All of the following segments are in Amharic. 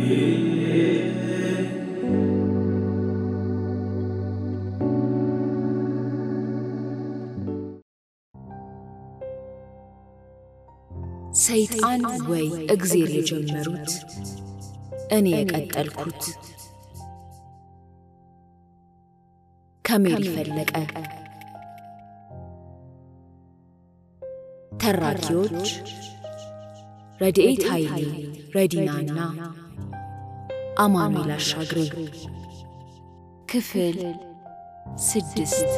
ሰይጣን ወይ እግዜር የጀመሩት እኔ የቀጠልኩት ከሜሪ ፈለቀ። ተራኪዎች ረድኤት ኃይሌ፣ ረዲናና አማኑኤል አሻግሬ። ክፍል ስድስት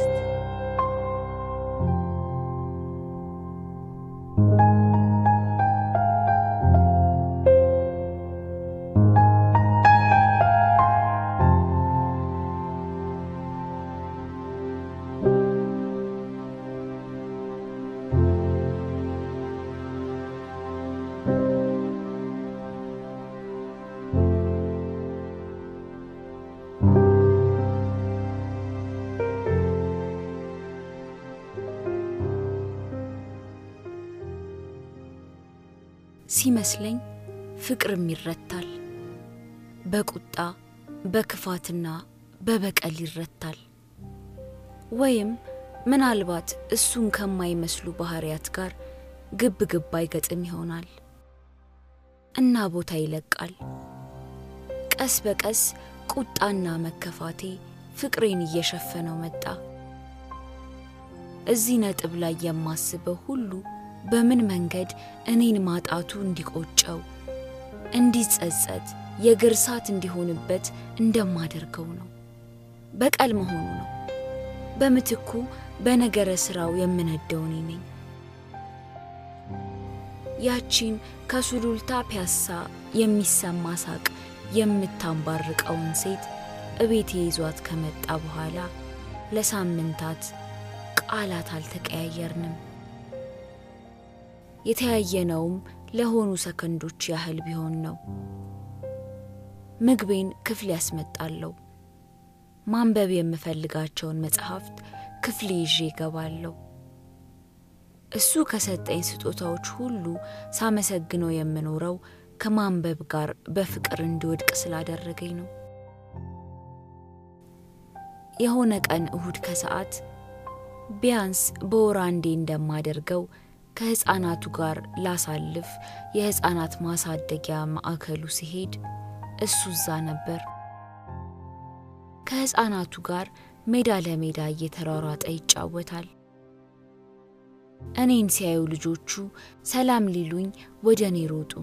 ሲመስለኝ ፍቅርም ይረታል። በቁጣ በክፋትና በበቀል ይረታል። ወይም ምናልባት እሱን ከማይመስሉ ባህሪያት ጋር ግብ ግብ አይገጥም ይሆናል እና ቦታ ይለቃል። ቀስ በቀስ ቁጣና መከፋቴ ፍቅሬን እየሸፈነው መጣ። እዚህ ነጥብ ላይ የማስበው ሁሉ በምን መንገድ እኔን ማጣቱ እንዲቆጨው፣ እንዲጸጸት፣ የእግር እሳት እንዲሆንበት እንደማደርገው ነው። በቀል መሆኑ ነው። በምትኩ በነገረ ሥራው የምነደው እኔ ነኝ። ያቺን ከሱሉልታ ፒያሳ የሚሰማ ሳቅ የምታንባርቀውን ሴት እቤቴ ይዟት ከመጣ በኋላ ለሳምንታት ቃላት አልተቀያየርንም። የተያየነውም ለሆኑ ሰከንዶች ያህል ቢሆን ነው። ምግቤን ክፍል ያስመጣለሁ። ማንበብ የምፈልጋቸውን መጽሐፍት ክፍሌ ይዤ እገባለሁ። እሱ ከሰጠኝ ስጦታዎች ሁሉ ሳመሰግነው የምኖረው ከማንበብ ጋር በፍቅር እንዲወድቅ ስላደረገኝ ነው። የሆነ ቀን እሁድ ከሰዓት ቢያንስ በወር አንዴ እንደማደርገው ከሕፃናቱ ጋር ላሳልፍ የሕፃናት ማሳደጊያ ማዕከሉ ሲሄድ እሱ እዛ ነበር። ከሕፃናቱ ጋር ሜዳ ለሜዳ እየተሯሯጠ ይጫወታል። እኔን ሲያዩ ልጆቹ ሰላም ሊሉኝ ወደ እኔ ሮጡ።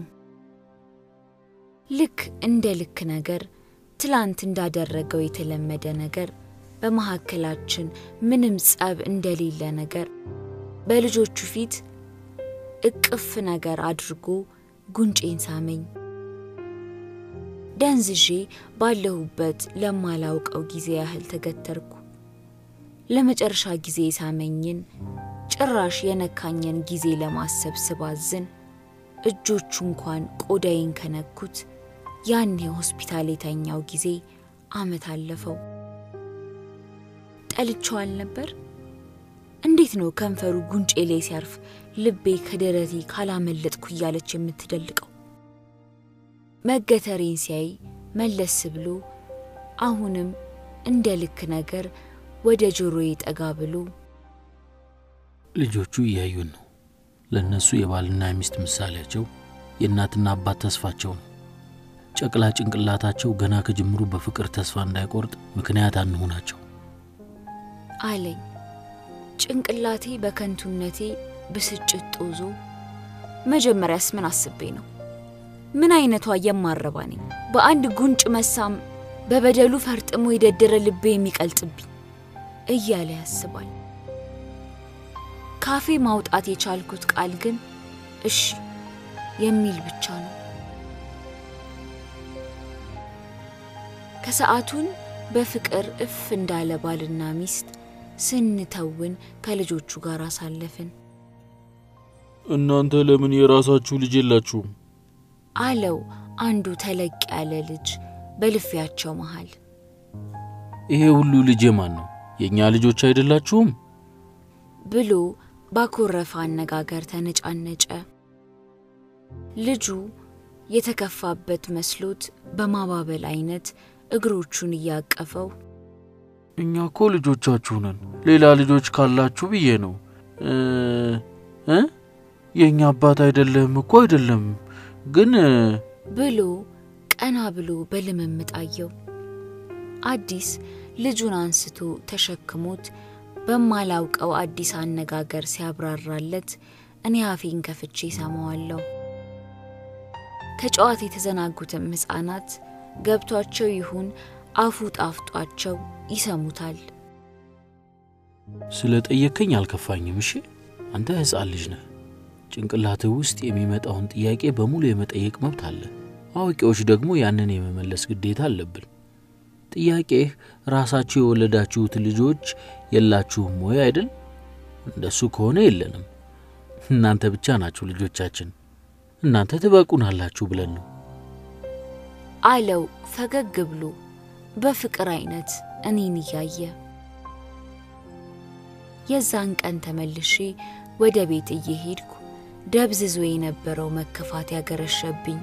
ልክ እንደ ልክ ነገር ትላንት እንዳደረገው የተለመደ ነገር በመካከላችን ምንም ጸብ እንደሌለ ነገር በልጆቹ ፊት እቅፍ ነገር አድርጎ ጉንጬን ሳመኝ። ደንዝዤ ባለሁበት ለማላውቀው ጊዜ ያህል ተገተርኩ። ለመጨረሻ ጊዜ የሳመኝን ጭራሽ የነካኝን ጊዜ ለማሰብ ስባዝን እጆቹ እንኳን ቆዳዬን ከነኩት ያኔ ሆስፒታል የተኛው ጊዜ ዓመት አለፈው። ጠልቼው አልነበር? እንዴት ነው ከንፈሩ ጉንጬ ላይ ሲያርፍ ልቤ ከደረቴ ካላመለጥኩ እያለች የምትደልቀው? መገተሬን ሲያይ መለስ ብሎ አሁንም እንደ ልክ ነገር ወደ ጆሮዬ ጠጋ ብሎ ልጆቹ እያዩን ነው። ለእነሱ የባልና የሚስት ምሳሌያቸው፣ የእናትና አባት ተስፋቸው ነው። ጨቅላ ጭንቅላታቸው ገና ከጅምሩ በፍቅር ተስፋ እንዳይቆርጥ ምክንያት አንሆናቸው አለኝ። ጭንቅላቴ በከንቱነቴ ብስጭት ጦዞ፣ መጀመሪያስ ምን አስቤ ነው? ምን አይነቷ የማረባ ነኝ? በአንድ ጉንጭ መሳም በበደሉ ፈርጥሞ የደደረ ልቤ የሚቀልጥብኝ እያለ ያስባል። ካፌ ማውጣት የቻልኩት ቃል ግን እሺ የሚል ብቻ ነው። ከሰዓቱን በፍቅር እፍ እንዳለ ባልና ሚስት ስንተውን ከልጆቹ ጋር አሳለፍን። እናንተ ለምን የራሳችሁ ልጅ የላችሁም? አለው አንዱ ተለቅ ያለ ልጅ በልፊያቸው መሃል። ይሄ ሁሉ ልጅ የማን ነው? የእኛ ልጆች አይደላችሁም? ብሎ ባኮረፈ አነጋገር ተነጫነጨ። ልጁ የተከፋበት መስሎት በማባበል አይነት እግሮቹን እያቀፈው እኛ እኮ ልጆቻችሁ ነን። ሌላ ልጆች ካላችሁ ብዬ ነው እ የእኛ አባት አይደለም እኮ አይደለም፣ ግን ብሎ ቀና ብሎ በልምምጥ አየው። አዲስ ልጁን አንስቶ ተሸክሞት በማላውቀው አዲስ አነጋገር ሲያብራራለት እኔ አፌን ከፍቼ ሰማዋለሁ። ከጨዋታ የተዘናጉትም ሕፃናት ገብቷቸው ይሁን አፉ ጣፍጧቸው ይሰሙታል። ስለ ጠየከኝ አልከፋኝም። እሺ አንተ ሕፃን ልጅ ነህ። ጭንቅላትህ ውስጥ የሚመጣውን ጥያቄ በሙሉ የመጠየቅ መብት አለ። አዋቂዎች ደግሞ ያንን የመመለስ ግዴታ አለብን። ጥያቄህ ራሳችሁ የወለዳችሁት ልጆች የላችሁም ወይ አይደል? እንደሱ ከሆነ የለንም። እናንተ ብቻ ናችሁ ልጆቻችን። እናንተ ትበቁናላችሁ ብለን ነው አለው ፈገግ ብሎ በፍቅር አይነት እኔን እያየ። የዛን ቀን ተመልሼ ወደ ቤት እየሄድኩ ደብዝዞ የነበረው መከፋት ያገረሸብኝ።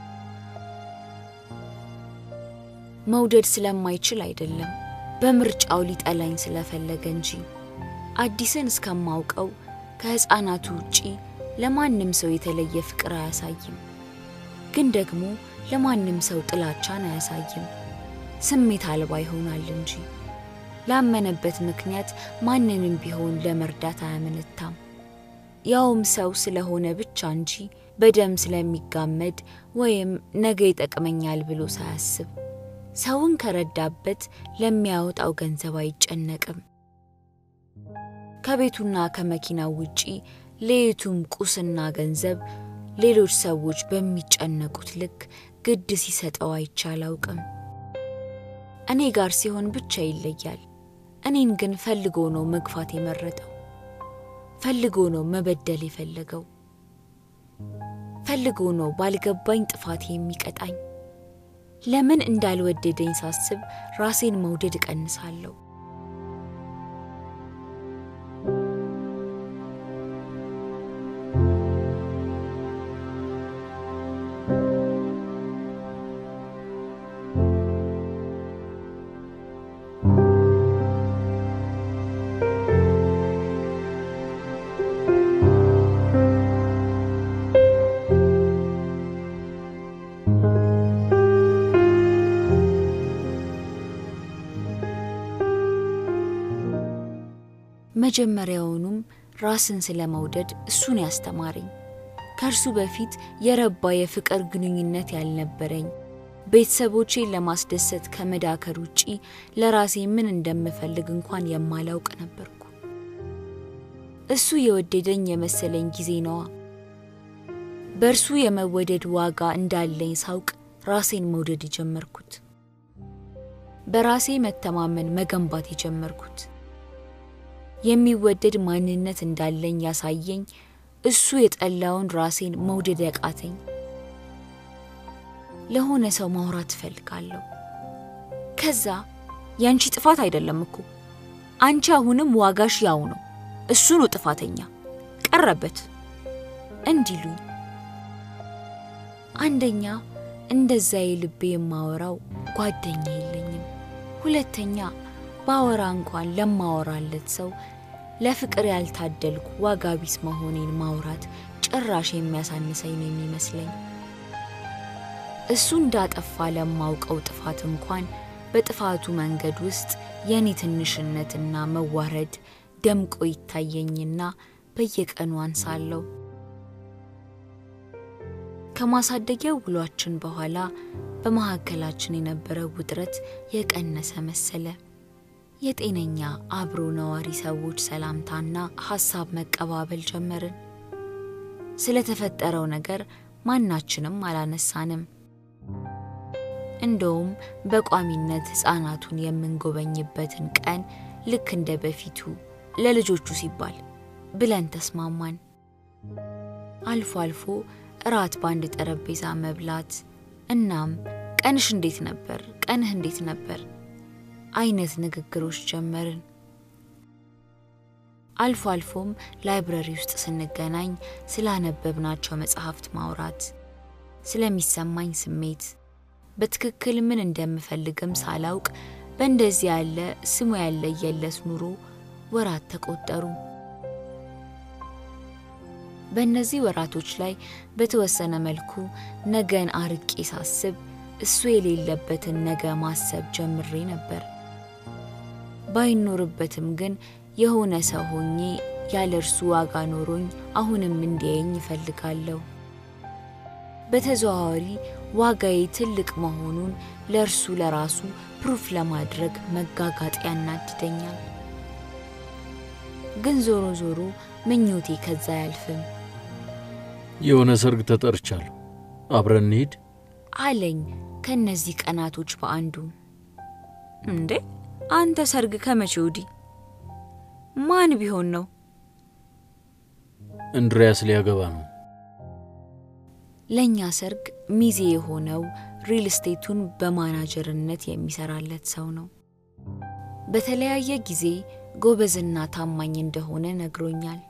መውደድ ስለማይችል አይደለም፣ በምርጫው ሊጠላኝ ስለፈለገ እንጂ። አዲስን እስከማውቀው ከሕፃናቱ ውጪ ለማንም ሰው የተለየ ፍቅር አያሳይም፣ ግን ደግሞ ለማንም ሰው ጥላቻን አያሳይም። ስሜት አልባ ይሆናል እንጂ ላመነበት ምክንያት ማንንም ቢሆን ለመርዳት አያመነታም። ያውም ሰው ስለሆነ ብቻ እንጂ በደም ስለሚጋመድ ወይም ነገ ይጠቅመኛል ብሎ ሳያስብ ሰውን ከረዳበት ለሚያወጣው ገንዘብ አይጨነቅም። ከቤቱና ከመኪናው ውጪ ለየቱም ቁስና ገንዘብ ሌሎች ሰዎች በሚጨነቁት ልክ ግድ ሲሰጠው አይቼ አላውቅም። እኔ ጋር ሲሆን ብቻ ይለያል። እኔን ግን ፈልጎ ነው መግፋት የመረጠው። ፈልጎ ነው መበደል የፈለገው። ፈልጎ ነው ባልገባኝ ጥፋት የሚቀጣኝ። ለምን እንዳልወደደኝ ሳስብ ራሴን መውደድ እቀንሳለሁ። መጀመሪያውኑም ራስን ስለ መውደድ እሱን ያስተማረኝ። ከእርሱ በፊት የረባ የፍቅር ግንኙነት ያልነበረኝ፣ ቤተሰቦቼን ለማስደሰት ከመዳከር ውጪ ለራሴ ምን እንደምፈልግ እንኳን የማላውቅ ነበርኩ። እሱ የወደደኝ የመሰለኝ ጊዜ ነዋ። በእርሱ የመወደድ ዋጋ እንዳለኝ ሳውቅ ራሴን መውደድ የጀመርኩት፣ በራሴ መተማመን መገንባት የጀመርኩት የሚወደድ ማንነት እንዳለኝ ያሳየኝ እሱ የጠላውን ራሴን መውደድ ያቃተኝ። ለሆነ ሰው ማውራት እፈልጋለሁ። ከዛ ያንቺ ጥፋት አይደለም እኮ አንቺ አሁንም ዋጋሽ ያው ነው፣ እሱ ነው ጥፋተኛ ቀረበት እንዲሉኝ። አንደኛ እንደዛ የልቤ የማወራው ጓደኛ የለኝም። ሁለተኛ ባወራ እንኳን ለማወራለት ሰው ለፍቅር ያልታደልኩ ዋጋ ቢስ መሆኔን ማውራት ጭራሽ የሚያሳንሰኝ ነው የሚመስለኝ። እሱ እንዳጠፋ ለማውቀው ጥፋት እንኳን በጥፋቱ መንገድ ውስጥ የኔ ትንሽነትና መዋረድ ደምቆ ይታየኝና በየቀኑ አንሳለሁ። ከማሳደጊያው ውሏችን በኋላ በመካከላችን የነበረው ውጥረት የቀነሰ መሰለ። የጤነኛ አብሮ ነዋሪ ሰዎች ሰላምታና ሀሳብ መቀባበል ጀመርን። ስለተፈጠረው ነገር ማናችንም አላነሳንም። እንደውም በቋሚነት ሕፃናቱን የምንጎበኝበትን ቀን ልክ እንደ በፊቱ ለልጆቹ ሲባል ብለን ተስማማን። አልፎ አልፎ እራት በአንድ ጠረጴዛ መብላት እናም ቀንሽ እንዴት ነበር፣ ቀንህ እንዴት ነበር አይነት ንግግሮች ጀመርን። አልፎ አልፎም ላይብረሪ ውስጥ ስንገናኝ ስላነበብናቸው መጽሐፍት ማውራት፣ ስለሚሰማኝ ስሜት በትክክል ምን እንደምፈልግም ሳላውቅ በእንደዚህ ያለ ስሙ ያለየለት ኑሮ ወራት ተቆጠሩ። በእነዚህ ወራቶች ላይ በተወሰነ መልኩ ነገን አርቄ ሳስብ እሱ የሌለበትን ነገ ማሰብ ጀምሬ ነበር። ባይኖርበትም ግን የሆነ ሰው ሆኜ ያለ እርሱ ዋጋ ኖሮኝ አሁንም እንዲያየኝ ይፈልጋለሁ። በተዘዋዋሪ ዋጋዬ ትልቅ መሆኑን ለእርሱ ለራሱ ፕሩፍ ለማድረግ መጋጋጥ ያናድደኛል። ግን ዞሮ ዞሮ ምኞቴ ከዛ አያልፍም የሆነ ሰርግ ተጠርቻለሁ፣ አብረን እንሂድ አለኝ ከእነዚህ ቀናቶች በአንዱ። እንዴ አንተ ሰርግ ከመቼ ወዲህ? ማን ቢሆን ነው? እንድሪያስ ሊያገባ ነው። ለእኛ ሰርግ ሚዜ የሆነው ሪል ስቴቱን በማናጀርነት የሚሰራለት ሰው ነው። በተለያየ ጊዜ ጎበዝና ታማኝ እንደሆነ ነግሮኛል።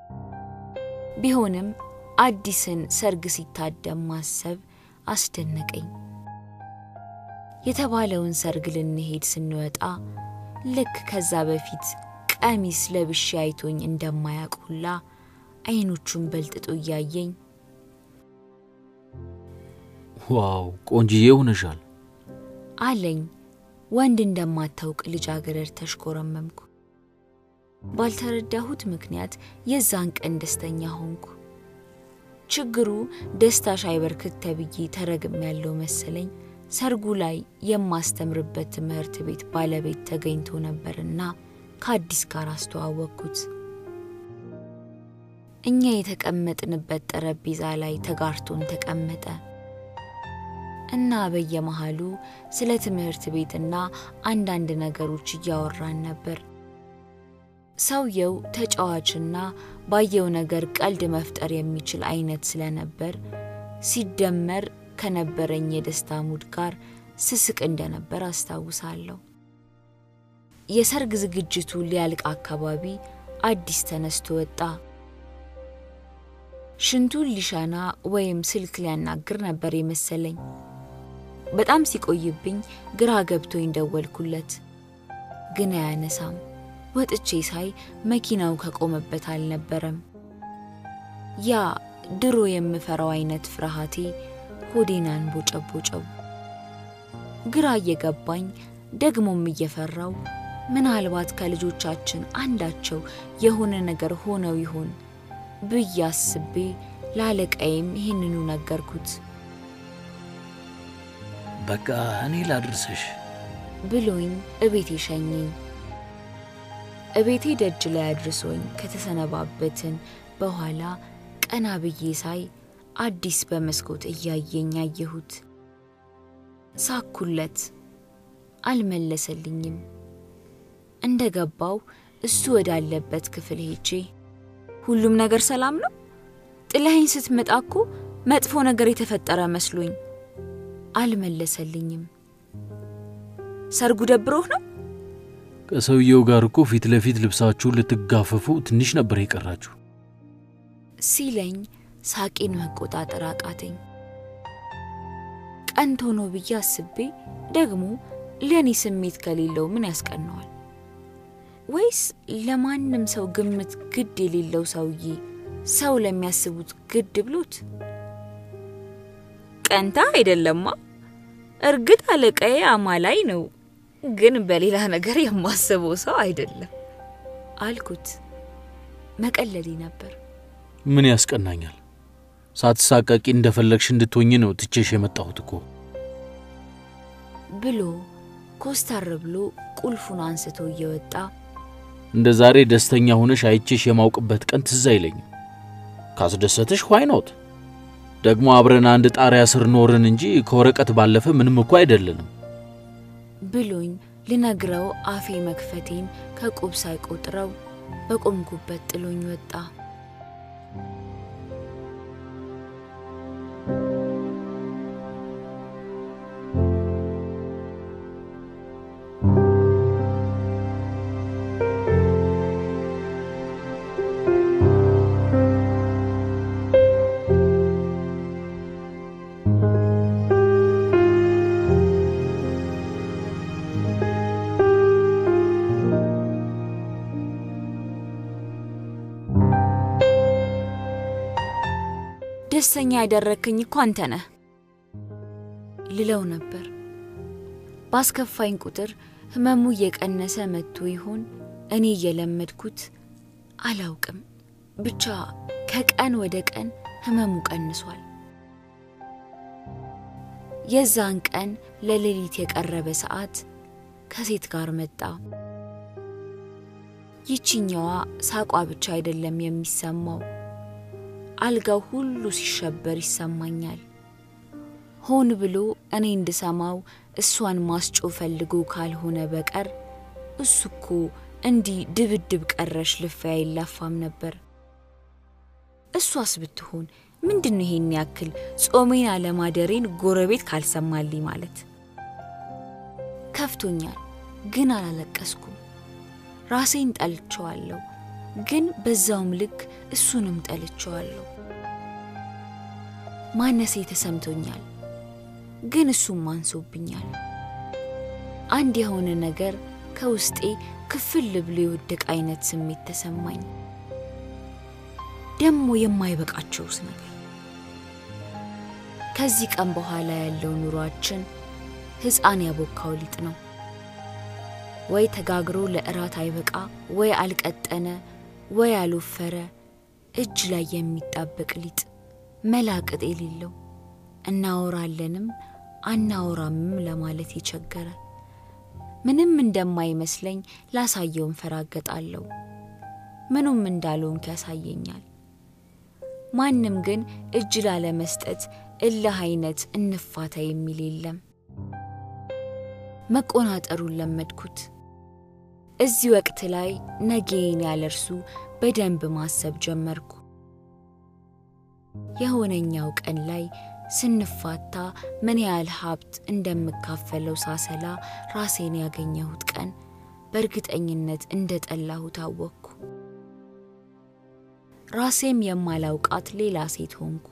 ቢሆንም አዲስን ሰርግ ሲታደም ማሰብ አስደነቀኝ። የተባለውን ሰርግ ልንሄድ ስንወጣ ልክ ከዛ በፊት ቀሚስ ለብሼ አይቶኝ እንደማያውቅ ሁላ አይኖቹን በልጥጦ እያየኝ ዋው ቆንጅዬ ሆነሻል አለኝ። ወንድ እንደማታውቅ ልጃገረድ ተሽኮረመምኩ። ባልተረዳሁት ምክንያት የዛን ቀን ደስተኛ ሆንኩ። ችግሩ ደስታሽ አይበርክት ተብዬ ተረግም ያለው መሰለኝ። ሰርጉ ላይ የማስተምርበት ትምህርት ቤት ባለቤት ተገኝቶ ነበርና ከአዲስ ጋር አስተዋወቅኩት። እኛ የተቀመጥንበት ጠረጴዛ ላይ ተጋርቶን ተቀመጠ እና በየመሃሉ ስለ ትምህርት ቤትና አንዳንድ ነገሮች እያወራን ነበር። ሰውየው ተጫዋችና ባየው ነገር ቀልድ መፍጠር የሚችል አይነት ስለነበር ሲደመር ከነበረኝ የደስታ ሙድ ጋር ስስቅ እንደነበር አስታውሳለሁ። የሰርግ ዝግጅቱ ሊያልቅ አካባቢ አዲስ ተነስቶ ወጣ። ሽንቱን ሊሻና ወይም ስልክ ሊያናግር ነበር የመሰለኝ። በጣም ሲቆይብኝ ግራ ገብቶኝ ደወልኩለት፣ ግን አያነሳም። ወጥቼ ሳይ መኪናው ከቆመበት አልነበረም። ያ ድሮ የምፈራው አይነት ፍርሃቴ ሆዴን አንቦጨቦጨው። ግራ እየገባኝ ደግሞም እየፈራው ምናልባት ከልጆቻችን አንዳቸው የሆነ ነገር ሆነው ይሆን ብዬ አስቤ ላለቃዬም ይህንኑ ነገርኩት በቃ እኔ ላድርስሽ ብሎኝ እቤቴ ሸኘኝ። እቤቴ ደጅ ላይ አድርሶኝ ከተሰነባበትን በኋላ ቀና ብዬ ሳይ አዲስ በመስኮት እያየኝ አየሁት። ሳኩለት፣ አልመለሰልኝም። እንደ ገባው እሱ ወዳለበት ክፍል ሄጄ ሁሉም ነገር ሰላም ነው? ጥለኸኝ ስትመጣ እኮ መጥፎ ነገር የተፈጠረ መስሎኝ። አልመለሰልኝም። ሰርጉ ደብሮህ ነው? ከሰውየው ጋር እኮ ፊት ለፊት ልብሳችሁን ልትጋፈፉ ትንሽ ነበር የቀራችሁ። ሲለኝ ሳቄን መቆጣጠር አቃተኝ። ቀንቶ ነው ብዬ አስቤ ደግሞ ለእኔ ስሜት ከሌለው ምን ያስቀነዋል? ወይስ ለማንም ሰው ግምት ግድ የሌለው ሰውዬ ሰው ለሚያስቡት ግድ ብሎት? ቀንታ አይደለማ። እርግጥ አለቃዬ አማላይ ነው፣ ግን በሌላ ነገር የማስበው ሰው አይደለም አልኩት። መቀለሌ ነበር። ምን ያስቀናኛል? ሳትሳቀቂ እንደፈለግሽ እንድትሆኝ ነው ትቼሽ የመጣሁት እኮ። ብሎ ኮስታር ብሎ ቁልፉን አንስቶ እየወጣ እንደ ዛሬ ደስተኛ ሆነሽ አይቼሽ የማውቅበት ቀን ትዝ አይለኝም። ካስደሰትሽ ዋይኖት ደግሞ አብረን አንድ ጣሪያ ስር ኖርን እንጂ ከወረቀት ባለፈ ምንም እኮ አይደለንም ብሎኝ ልነግረው አፌ መክፈቴን ከቁብ ሳይቆጥረው በቆምኩበት ጥሎኝ ወጣ። ደስተኛ ያደረግክኝ እኮ አንተ ነህ ልለው ነበር። ባስከፋኝ ቁጥር ህመሙ እየቀነሰ መጥቶ ይሆን እኔ እየለመድኩት አላውቅም። ብቻ ከቀን ወደ ቀን ህመሙ ቀንሷል። የዛን ቀን ለሌሊት የቀረበ ሰዓት ከሴት ጋር መጣ። ይቺኛዋ ሳቋ ብቻ አይደለም የሚሰማው፣ አልጋው ሁሉ ሲሸበር ይሰማኛል። ሆን ብሎ እኔ እንድሰማው እሷን ማስጮ ፈልጎ ካልሆነ በቀር እሱ እኮ እንዲህ ድብድብ ቀረሽ ልፋይ አይላፋም ነበር። እሷስ ብትሆን ምንድን ነው ይሄን ያክል ጾሜን አለማደሬን ጎረቤት ካልሰማልኝ ማለት? ከፍቶኛል፣ ግን አላለቀስኩም። ራሴን ጠልቼዋለሁ፣ ግን በዛውም ልክ እሱንም ጠልቼዋለሁ። ማነሴ ተሰምቶኛል፣ ግን እሱም አንሶብኛል። አንድ የሆነ ነገር ከውስጤ ክፍል ብሎ የወደቀ አይነት ስሜት ተሰማኝ። ደግሞ የማይበቃቸውስ ነገር ከዚህ ቀን በኋላ ያለው ኑሯችን ሕፃን ያቦካው ሊጥ ነው። ወይ ተጋግሮ ለእራት አይበቃ፣ ወይ አልቀጠነ፣ ወይ አልወፈረ፣ እጅ ላይ የሚጣበቅ ሊጥ መላቅጥ የሌለው እናወራለንም አናወራምም ለማለት የቸገረ ምንም እንደማይመስለኝ ላሳየው እንፈራገጣለሁ። ምኑም እንዳልሆንክ ያሳየኛል። ማንም ግን እጅ ላለመስጠት እልህ አይነት እንፋታ የሚል የለም። መቆናጠሩን ለመድኩት። እዚህ ወቅት ላይ ነገዬን ያለ እርሱ በደንብ ማሰብ ጀመርኩ። የሆነኛው ቀን ላይ ስንፋታ ምን ያህል ሀብት እንደምካፈለው ሳሰላ ራሴን ያገኘሁት ቀን በእርግጠኝነት እንደ ጠላሁት አወቅኩ። ራሴም የማላውቃት ሌላ ሴት ሆንኩ።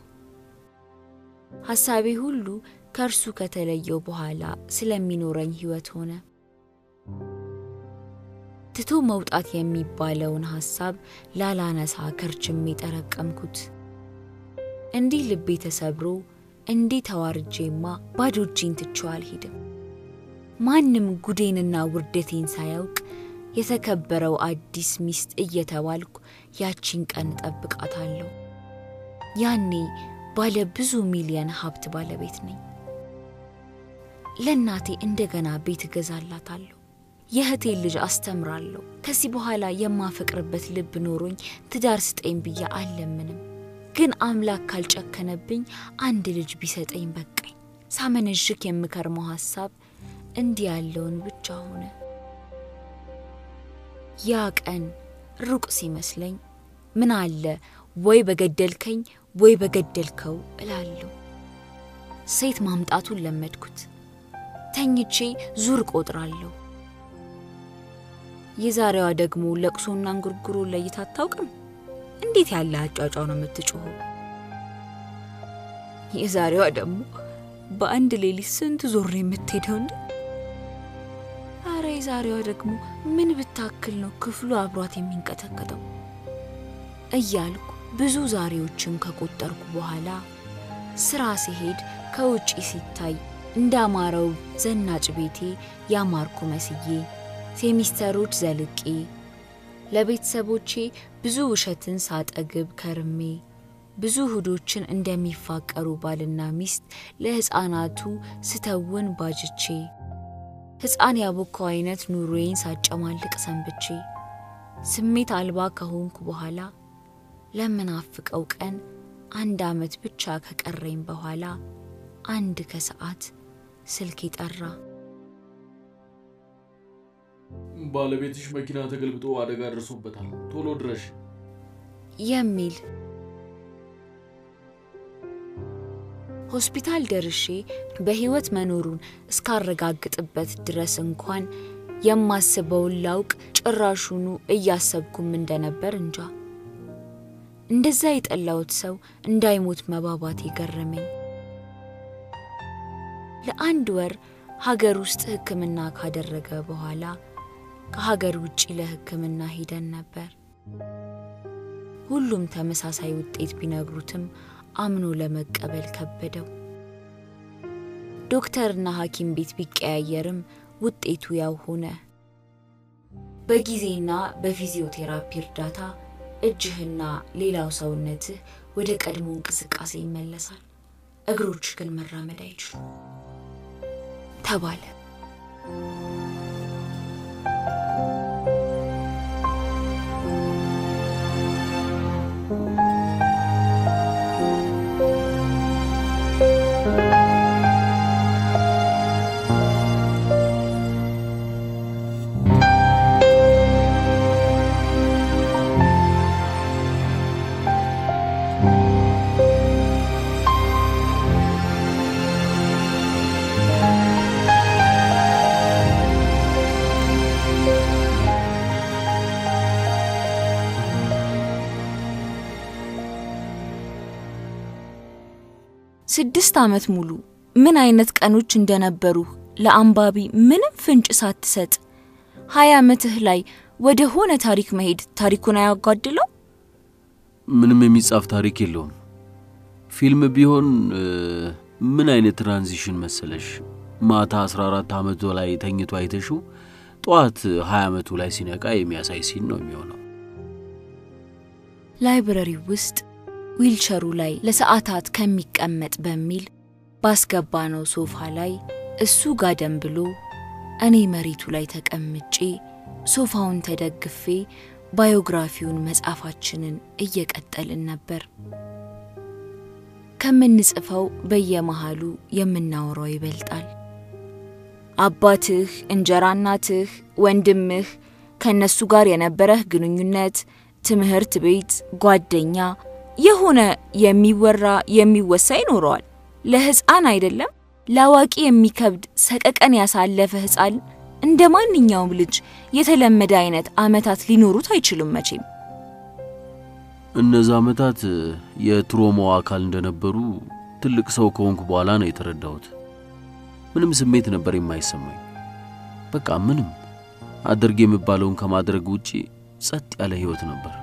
ሐሳቤ ሁሉ ከእርሱ ከተለየው በኋላ ስለሚኖረኝ ሕይወት ሆነ። ትቶ መውጣት የሚባለውን ሐሳብ ላላነሳ ከርችሜ ጠረቀምኩት። እንዲህ ልቤ ተሰብሮ እንዲህ ተዋርጄማ ባዶ እጄን ትቼው አልሄድም። ማንም ጉዴንና ውርደቴን ሳያውቅ የተከበረው አዲስ ሚስት እየተባልኩ ያቺን ቀን እጠብቃታለሁ። ያኔ ባለ ብዙ ሚሊየን ሀብት ባለቤት ነኝ። ለእናቴ እንደገና ቤት እገዛላታለሁ። የእህቴን ልጅ አስተምራለሁ። ከዚህ በኋላ የማፈቅርበት ልብ ኖሮኝ ትዳር ስጠኝ ብዬ አልለምንም። ግን አምላክ ካልጨከነብኝ አንድ ልጅ ቢሰጠኝ በቃኝ። ሳመነዥክ የምከርመው ሐሳብ እንዲህ ያለውን ብቻ ሆነ። ያ ቀን ሩቅ ሲመስለኝ ምን አለ ወይ በገደልከኝ ወይ በገደልከው እላለሁ። ሴት ማምጣቱን ለመድኩት። ተኝቼ ዙር ቆጥራለሁ። የዛሬዋ ደግሞ ለቅሶና እንጉርጉሮ ለይታ አታውቅም። እንዴት ያለ አጫጫው ነው የምትጮኸው! የዛሬዋ ደግሞ በአንድ ሌሊት ስንት ዞር የምትሄደው እንደ አረ የዛሬዋ ደግሞ ምን ብታክል ነው ክፍሉ አብሯት የሚንቀጠቀጠው እያልኩ ብዙ ዛሬዎችን ከቆጠርኩ በኋላ ስራ ሲሄድ ከውጪ ሲታይ እንዳማረው ዘናጭ ቤቴ ያማርኩ መስዬ ሴሚስተሮች ዘልቄ ለቤተሰቦቼ ብዙ ውሸትን ሳጠግብ ከርሜ ብዙ እሁዶችን እንደሚፋቀሩ ባልና ሚስት ለሕፃናቱ ስተውን ባጅቼ ሕፃን ያቦካው አይነት ኑሮዬን ሳጨማልቅ ሰንብቼ ስሜት አልባ ከሆንኩ በኋላ ለምናፍቀው ቀን አንድ ዓመት ብቻ ከቀረኝ በኋላ አንድ ከሰዓት ስልክ ጠራ። ባለቤትሽ መኪና ተገልብጦ አደጋ ደርሶበታል፣ ቶሎ ድረሽ የሚል ሆስፒታል ደርሼ በሕይወት መኖሩን እስካረጋግጥበት ድረስ እንኳን የማስበውን ላውቅ ጭራሹኑ እያሰብኩም እንደነበር እንጃ። እንደዛ የጠላሁት ሰው እንዳይሞት መባባት የገረመኝ። ለአንድ ወር ሀገር ውስጥ ሕክምና ካደረገ በኋላ ከሀገር ውጭ ለሕክምና ሄደን ነበር። ሁሉም ተመሳሳይ ውጤት ቢነግሩትም አምኖ ለመቀበል ከበደው። ዶክተርና ሐኪም ቤት ቢቀያየርም ውጤቱ ያው ሆነ። በጊዜና በፊዚዮቴራፒ እርዳታ እጅህና ሌላው ሰውነትህ ወደ ቀድሞ እንቅስቃሴ ይመለሳል፣ እግሮች ግን መራመድ አይችሉም ተባለ። ስድስት ዓመት ሙሉ ምን አይነት ቀኖች እንደነበሩ ለአንባቢ ምንም ፍንጭ ሳትሰጥ ሀያ ዓመትህ ላይ ወደ ሆነ ታሪክ መሄድ ታሪኩን አያጓድለው? ምንም የሚጻፍ ታሪክ የለውም። ፊልም ቢሆን ምን አይነት ትራንዚሽን መሰለሽ? ማታ 14 ዓመቱ ላይ ተኝቶ አይተሽው ጠዋት 20 ዓመቱ ላይ ሲነቃ የሚያሳይ ሲን ነው የሚሆነው። ላይብረሪው ውስጥ ዊልቸሩ ላይ ለሰዓታት ከሚቀመጥ በሚል ባስገባነው ሶፋ ላይ እሱ ጋደም ብሎ እኔ መሬቱ ላይ ተቀምጬ ሶፋውን ተደግፌ ባዮግራፊውን መጻፋችንን እየቀጠልን ነበር። ከምንጽፈው በየመሃሉ የምናወራው ይበልጣል። አባትህ፣ እንጀራ እናትህ፣ ወንድምህ፣ ከእነሱ ጋር የነበረህ ግንኙነት፣ ትምህርት ቤት፣ ጓደኛ የሆነ የሚወራ የሚወሳ ይኖረዋል። ለሕፃን አይደለም ለአዋቂ የሚከብድ ሰቀቀን ያሳለፈ ሕፃን እንደ ማንኛውም ልጅ የተለመደ አይነት ዓመታት ሊኖሩት አይችሉም መቼም። እነዛ ዓመታት የትሮማው አካል እንደነበሩ ትልቅ ሰው ከሆንኩ በኋላ ነው የተረዳሁት። ምንም ስሜት ነበር የማይሰማኝ። በቃ ምንም አድርግ የሚባለውን ከማድረግ ውጪ ጸጥ ያለ ሕይወት ነበር።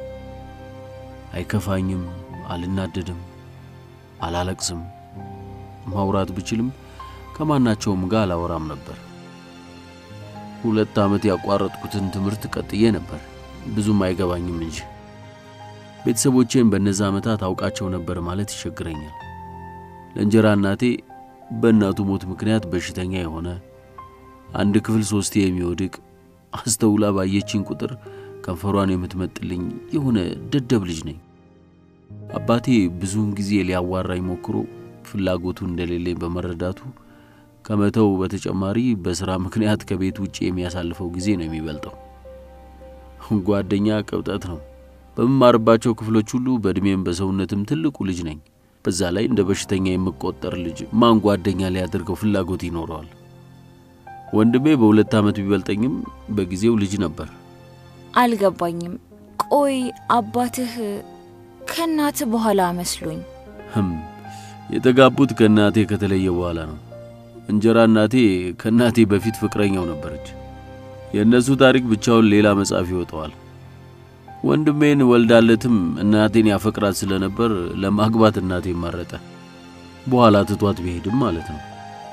አይከፋኝም፣ አልናደድም፣ አላለቅስም። ማውራት ብችልም ከማናቸውም ጋር አላወራም ነበር። ሁለት ዓመት ያቋረጥኩትን ትምህርት ቀጥዬ ነበር፣ ብዙም አይገባኝም እንጂ ቤተሰቦቼን በእነዛ ዓመታት አውቃቸው ነበር ማለት ይቸግረኛል። ለእንጀራ እናቴ በእናቱ ሞት ምክንያት በሽተኛ የሆነ አንድ ክፍል ሶስቴ የሚወድቅ አስተውላ ባየችኝ ቁጥር ከንፈሯን የምትመጥልኝ የሆነ ደደብ ልጅ ነኝ። አባቴ ብዙውን ጊዜ ሊያዋራኝ ሞክሮ ፍላጎቱ እንደሌለኝ በመረዳቱ ከመተው በተጨማሪ በሥራ ምክንያት ከቤት ውጭ የሚያሳልፈው ጊዜ ነው የሚበልጠው። ጓደኛ ቅብጠት ነው። በምማርባቸው ክፍሎች ሁሉ በዕድሜም በሰውነትም ትልቁ ልጅ ነኝ። በዛ ላይ እንደ በሽተኛ የምቆጠር ልጅ ማን ጓደኛ ሊያደርገው ፍላጎት ይኖረዋል? ወንድሜ በሁለት ዓመት ቢበልጠኝም በጊዜው ልጅ ነበር። አልገባኝም። ቆይ አባትህ ከእናት በኋላ መስሎኝ። ህም የተጋቡት ከእናቴ ከተለየ በኋላ ነው። እንጀራ እናቴ ከእናቴ በፊት ፍቅረኛው ነበረች። የእነሱ ታሪክ ብቻውን ሌላ መጽሐፍ ይወጣዋል። ወንድሜን ወልዳለትም እናቴን ያፈቅራት ስለነበር ለማግባት እናቴን መረጠ። በኋላ ትቷት ቢሄድም ማለት ነው።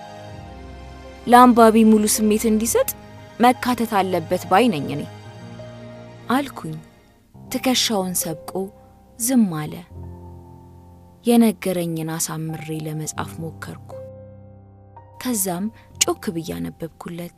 ለአንባቢ ሙሉ ስሜት እንዲሰጥ መካተት አለበት ባይ ነኝ እኔ አልኩኝ። ትከሻውን ሰብቆ ዝም አለ። የነገረኝን አሳምሬ ለመጻፍ ሞከርኩ። ከዛም ጮክ ብዬ አነበብኩለት።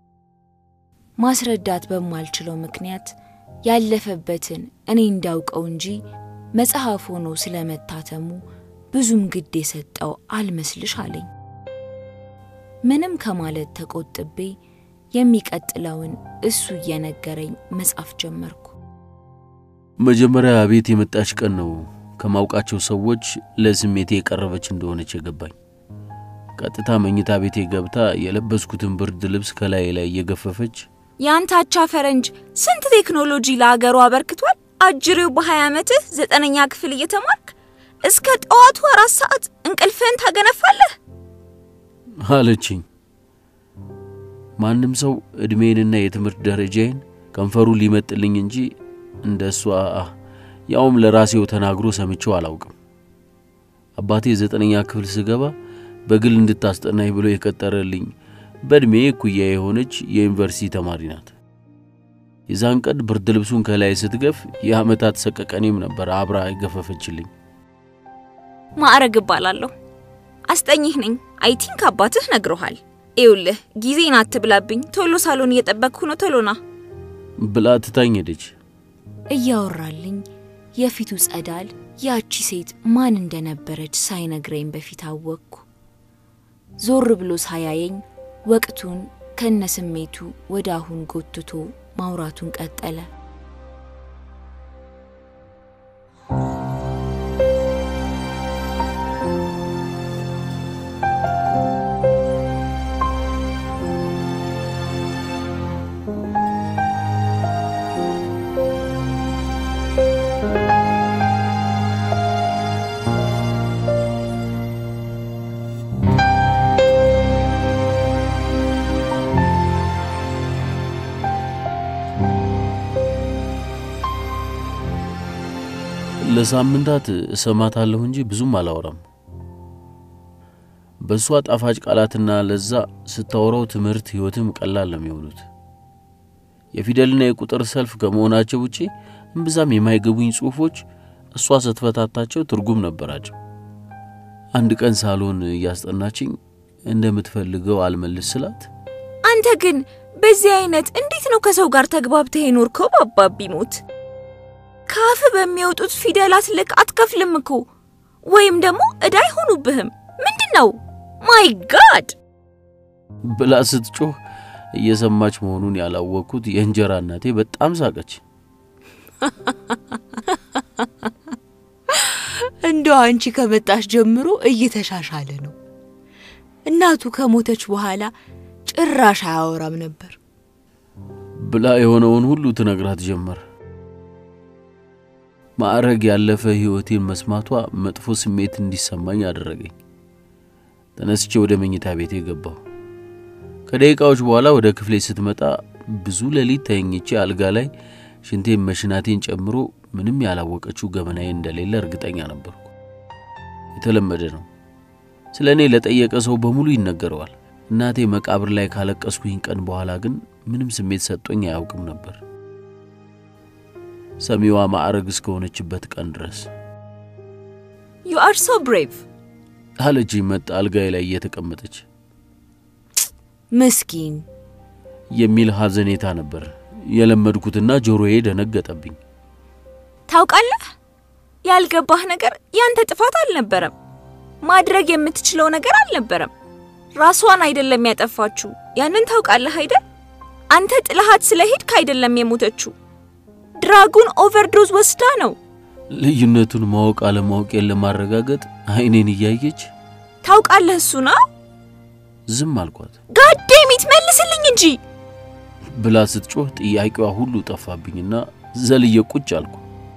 ማስረዳት በማልችለው ምክንያት ያለፈበትን እኔ እንዳውቀው እንጂ መጽሐፍ ሆኖ ስለመታተሙ ብዙም ግድ የሰጠው አልመስልሽ አለኝ። ምንም ከማለት ተቆጥቤ የሚቀጥለውን እሱ እየነገረኝ መጻፍ ጀመርኩ። መጀመሪያ ቤት የመጣች ቀን ነው ከማውቃቸው ሰዎች ለስሜቴ የቀረበች እንደሆነች የገባኝ። ቀጥታ መኝታ ቤቴ ገብታ የለበስኩትን ብርድ ልብስ ከላይ ላይ እየገፈፈች የአንታቻ ፈረንጅ ስንት ቴክኖሎጂ ለአገሩ አበርክቷል። አጅሬው በሀያ ዓመትህ ዘጠነኛ ክፍል እየተማርክ እስከ ጠዋቱ አራት ሰዓት እንቅልፍህን ታገነፋለህ አለችኝ። ማንም ሰው ዕድሜንና የትምህርት ደረጃዬን ከንፈሩ ሊመጥልኝ እንጂ እንደ እሷ ያውም ለራሴው ተናግሮ ሰምቼው አላውቅም። አባቴ ዘጠነኛ ክፍል ስገባ በግል እንድታስጠናኝ ብሎ የቀጠረልኝ በዕድሜ እኩያ የሆነች የዩኒቨርሲቲ ተማሪ ናት። የዛን ቀን ብርድ ልብሱን ከላይ ስትገፍ የዓመታት ሰቀቀኔም ነበር አብራ የገፈፈችልኝ። ማዕረግ እባላለሁ። አስጠኝህ ነኝ። አይ ቲንክ አባትህ ነግሮሃል። ይኸውልህ ጊዜን አትብላብኝ። ቶሎ ሳሎን እየጠበቅኩ ነው። ቶሎና ብላ ትታኝ ሄደች። እያወራልኝ የፊቱ ጸዳል ያቺ ሴት ማን እንደነበረች ሳይነግረኝ በፊት አወቅኩ። ዞር ብሎ ሳያየኝ ወቅቱን ከነስሜቱ ወደ አሁን ጎትቶ ማውራቱን ቀጠለ። ለሳምንታት እሰማታለሁ እንጂ ብዙም አላወራም። በእሷ ጣፋጭ ቃላትና ለዛ ስታወራው ትምህርት ሕይወትም ቀላል ነው የሚሆኑት። የፊደልና የቁጥር ሰልፍ ከመሆናቸው ውጪ እምብዛም የማይገቡኝ ጽሑፎች እሷ ስትፈታታቸው ትርጉም ነበራቸው። አንድ ቀን ሳሎን እያስጠናችኝ እንደምትፈልገው አልመልስ ስላት አንተ ግን በዚህ አይነት እንዴት ነው ከሰው ጋር ተግባብተህ የኖርከው? በአባቢ ሞት ከአፍ በሚወጡት ፊደላት ልክ አትከፍልም እኮ ወይም ደግሞ ዕዳ አይሆኑብህም። ምንድን ነው? ማይ ጋድ ብላ ስትጮህ እየሰማች መሆኑን ያላወቅኩት የእንጀራ እናቴ በጣም ሳቀች። እንደው አንቺ ከመጣሽ ጀምሮ እየተሻሻለ ነው። እናቱ ከሞተች በኋላ ጭራሽ አያወራም ነበር። ብላ የሆነውን ሁሉ ትነግራት ጀመር። ማዕረግ ያለፈ ሕይወቴን መስማቷ መጥፎ ስሜት እንዲሰማኝ አደረገኝ። ተነስቼ ወደ መኝታ ቤቴ ገባሁ። ከደቂቃዎች በኋላ ወደ ክፍሌ ስትመጣ ብዙ ሌሊት ተኝቼ አልጋ ላይ ሽንቴን መሽናቴን ጨምሮ ምንም ያላወቀችው ገመናዬ እንደሌለ እርግጠኛ ነበርኩ። የተለመደ ነው። ስለ እኔ ለጠየቀ ሰው በሙሉ ይነገረዋል። እናቴ መቃብር ላይ ካለቀስኩኝ ቀን በኋላ ግን ምንም ስሜት ሰጥቶኝ አያውቅም ነበር ሰሚዋ ማዕረግ እስከሆነችበት ቀን ድረስ ዩ አር ሶ ብሬቭ አለች መጣ አልጋዬ ላይ እየተቀመጠች ምስኪን የሚል ሐዘኔታ ነበር የለመድኩትና ጆሮዬ ደነገጠብኝ። ታውቃለህ፣ ያልገባህ ነገር ያንተ ጥፋት አልነበረም። ማድረግ የምትችለው ነገር አልነበረም። ራሷን አይደለም ያጠፋችው። ያንን ታውቃለህ አይደል? አንተ ጥለሃት ስለሄድክ አይደለም የሞተችው። ድራጉን ኦቨርዶዝ ወስዳ ነው። ልዩነቱን ማወቅ አለማወቄን ለማረጋገጥ አይኔን እያየች ታውቃለህ፣ እሱና ዝም አልኳት። ጋዴሚት መልስልኝ እንጂ ብላ ስትጮህ ጥያቄዋ ሁሉ ጠፋብኝና ዘልዬ ቁጭ አልኩ።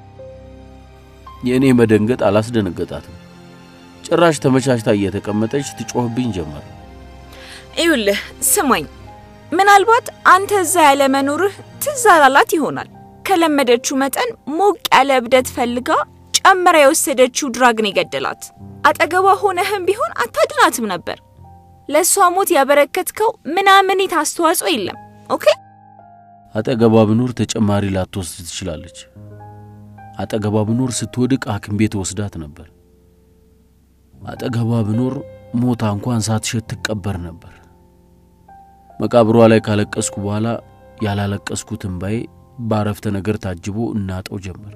የእኔ መደንገጥ አላስደነገጣትም። ጭራሽ ተመቻችታ እየተቀመጠች ትጮህብኝ ጀመር። ይኸውልህ ስማኝ፣ ምናልባት አንተ እዛ ያለ መኖርህ ትዝ አላላት ይሆናል። ከለመደችው መጠን ሞቅ ያለ እብደት ፈልጋ ጨምራ የወሰደችው ድራግን የገደላት። አጠገቧ ሆነህም ቢሆን አታድናትም ነበር። ለእሷ ሞት ያበረከትከው ምናምኒት አስተዋጽኦ የለም። ኦኬ አጠገቧ ብኖር ተጨማሪ ላትወስድ ትችላለች። አጠገቧ ብኖር ስትወድቅ ሐኪም ቤት ወስዳት ነበር። አጠገቧ ብኖር ሞታ እንኳን ሳትሸት ትቀበር ነበር። መቃብሯ ላይ ካለቀስኩ በኋላ ያላለቀስኩት እምባዬ ባረፍተ ነገር ታጅቦ እናጠው ጀመር።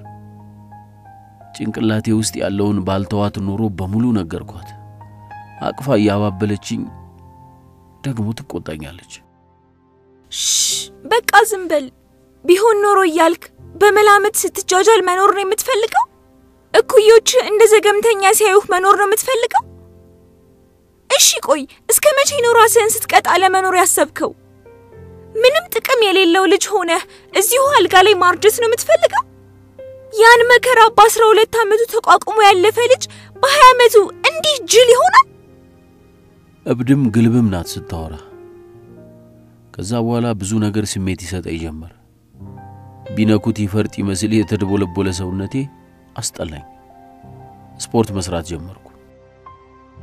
ጭንቅላቴ ውስጥ ያለውን ባልተዋት ኖሮ በሙሉ ነገርኳት። አቅፋ እያባበለችኝ ደግሞ ትቆጣኛለች። ሽ በቃ ዝም በል። ቢሆን ኖሮ እያልክ በመላምት ስትጃጃል መኖር ነው የምትፈልገው? እኩዮች እንደ ዘገምተኛ ሲያዩህ መኖር ነው የምትፈልገው? እሺ ቆይ እስከ መቼ ነው ራስህን ስትቀጣ ለመኖር ያሰብከው? ምንም ጥቅም የሌለው ልጅ ሆነህ እዚሁ አልጋ ላይ ማርጀት ነው የምትፈልገው? ያን መከራ በአስራ ሁለት ዓመቱ ተቋቁሞ ያለፈ ልጅ በሀያ ዓመቱ እንዲህ ጅል ይሆናል? እብድም ግልብም ናት ስታወራ። ከዛ በኋላ ብዙ ነገር ስሜት ይሰጠኝ ጀመር። ቢነኩት ይፈርጥ ይመስል የተደቦለቦለ ሰውነቴ አስጠላኝ። ስፖርት መስራት ጀመርኩ።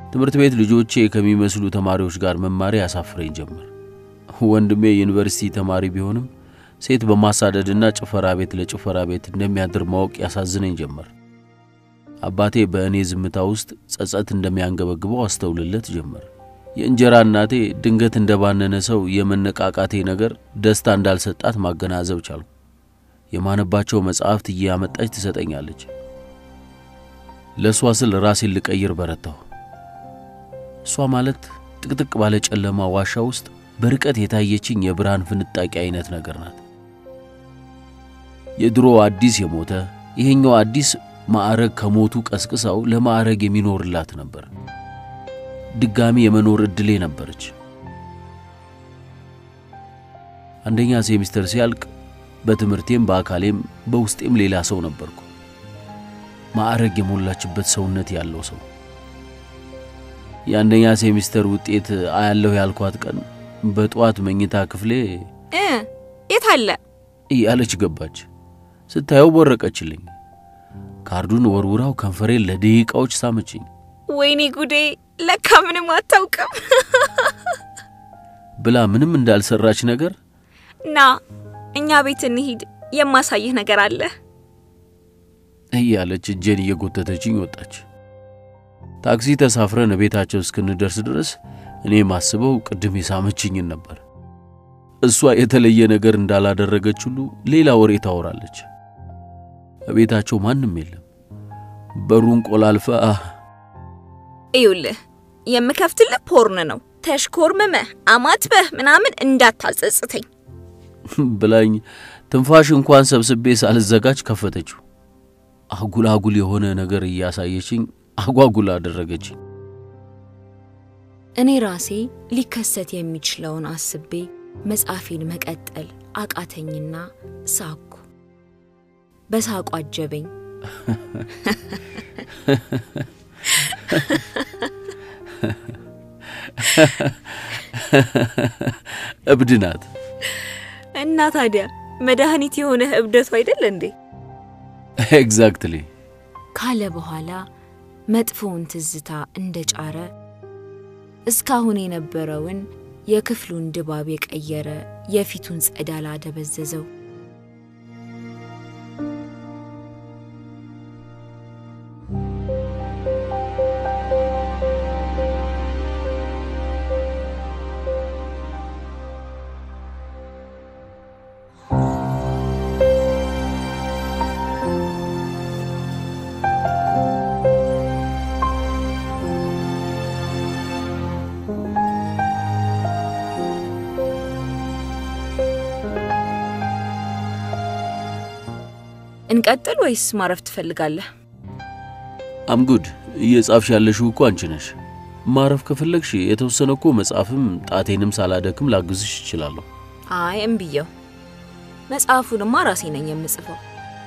ትምህርት ቤት ልጆቼ ከሚመስሉ ተማሪዎች ጋር መማሪ ያሳፍረኝ ጀመር። ወንድሜ ዩኒቨርሲቲ ተማሪ ቢሆንም ሴት በማሳደድና ጭፈራ ቤት ለጭፈራ ቤት እንደሚያድር ማወቅ ያሳዝነኝ ጀመር። አባቴ በእኔ ዝምታ ውስጥ ጸጸት እንደሚያንገበግበው አስተውልለት ጀመር። የእንጀራ እናቴ ድንገት እንደባነነ ሰው የመነቃቃቴ ነገር ደስታ እንዳልሰጣት ማገናዘብ ቻልኩ። የማነባቸው መጽሐፍት እያመጣች ትሰጠኛለች። ለእሷ ስል ራሴን ልቀይር በረታሁ። እሷ ማለት ጥቅጥቅ ባለ ጨለማ ዋሻ ውስጥ በርቀት የታየችኝ የብርሃን ፍንጣቂ አይነት ነገር ናት። የድሮ አዲስ የሞተ ይሄኛው አዲስ ማዕረግ ከሞቱ ቀስቅሳው ለማዕረግ የሚኖርላት ነበር። ድጋሚ የመኖር ዕድሌ ነበረች። አንደኛ ሴሚስተር ሲያልቅ በትምህርቴም በአካሌም በውስጤም ሌላ ሰው ነበርኩ። ማዕረግ የሞላችበት ሰውነት ያለው ሰው። የአንደኛ ሴሚስተር ውጤት አያለሁ ያልኳት ቀን በጠዋት መኝታ ክፍሌ እ የት አለ? እያለች ገባች። ስታየው ቦረቀችልኝ። ካርዱን ወርውራው ከንፈሬን ለደቂቃዎች ሳመችኝ። ወይኔ ጉዴ! ለካ ምንም አታውቅም። ብላ ምንም እንዳልሰራች ነገር ና እኛ ቤት እንሂድ፣ የማሳይህ ነገር አለ። እያለች እጄን እየጎተተችኝ ወጣች። ታክሲ ተሳፍረን ቤታቸው እስክንደርስ ድረስ እኔ ማስበው ቅድም የሳመችኝን ነበር። እሷ የተለየ ነገር እንዳላደረገች ሁሉ ሌላ ወሬ ታወራለች። በቤታቸው ማንም የለም። በሩን ቆላልፋ እዩልህ የምከፍትልህ ፖርን ነው። ተሽኮርምመህ አማትበህ ምናምን እንዳታጸጽተኝ። ብላኝ ትንፋሽ እንኳን ሰብስቤ ሳልዘጋጅ ከፈተችው። አጉል አጉል የሆነ ነገር እያሳየችኝ አጓጉል አደረገችኝ። እኔ ራሴ ሊከሰት የሚችለውን አስቤ መጻፌን መቀጠል አቃተኝና ሳኩ። በሳቁ አጀበኝ። እብድ ናት። እና ታዲያ መድኃኒት የሆነህ እብደቱ አይደል እንዴ? ኤግዛክትሊ ካለ በኋላ መጥፎውን ትዝታ እንደ ጫረ እስካሁን የነበረውን የክፍሉን ድባብ የቀየረ የፊቱን ጸዳል አደበዘዘው። እንቀጥል ወይስ ማረፍ ትፈልጋለህ? አምጉድ እየጻፍሽ ያለሽው እኮ አንቺ ነሽ። ማረፍ ከፈለግሽ የተወሰነ እኮ መጽሐፍም ጣቴንም ሳላደክም ላግዝሽ እችላለሁ። አይ እምብየው፣ መጽሐፉንማ ራሴ ነኝ የምጽፈው።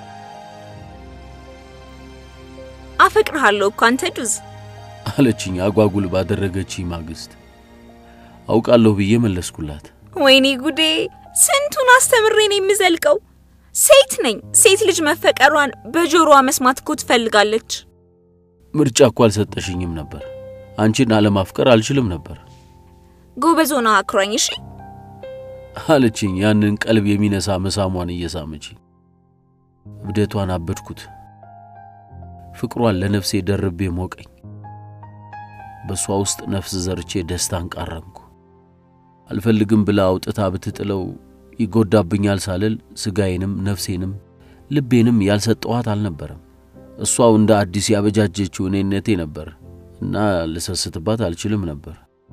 አፈቅርሃለሁ እኮ አንተ ዱዝ። አለችኝ አጓጉል ባደረገችኝ ማግስት። አውቃለሁ ብዬ መለስኩላት። ወይኔ ጉዴ! ስንቱን አስተምሬ ነው የምዘልቀው። ሴት ነኝ። ሴት ልጅ መፈቀሯን በጆሮዋ መስማት እኮ ትፈልጋለች። ምርጫ እኮ አልሰጠሽኝም ነበር። አንቺን አለማፍቀር አልችልም ነበር ጎበዝ ሆነህ አክሯኝ። እሺ አለችኝ ያንን ቀልብ የሚነሳ መሳሟን እየሳመች። እብደቷን አበድኩት። ፍቅሯን ለነፍሴ ደርቤ ሞቀኝ። በእሷ ውስጥ ነፍስ ዘርቼ ደስታን ቃረምኩ። አልፈልግም ብላ አውጥታ ብትጥለው ይጎዳብኛል ሳልል ስጋዬንም ነፍሴንም ልቤንም ያልሰጠኋት አልነበረም። እሷው እንደ አዲስ ያበጃጀችው እኔነቴ ነበር እና ልሰስትባት አልችልም ነበር።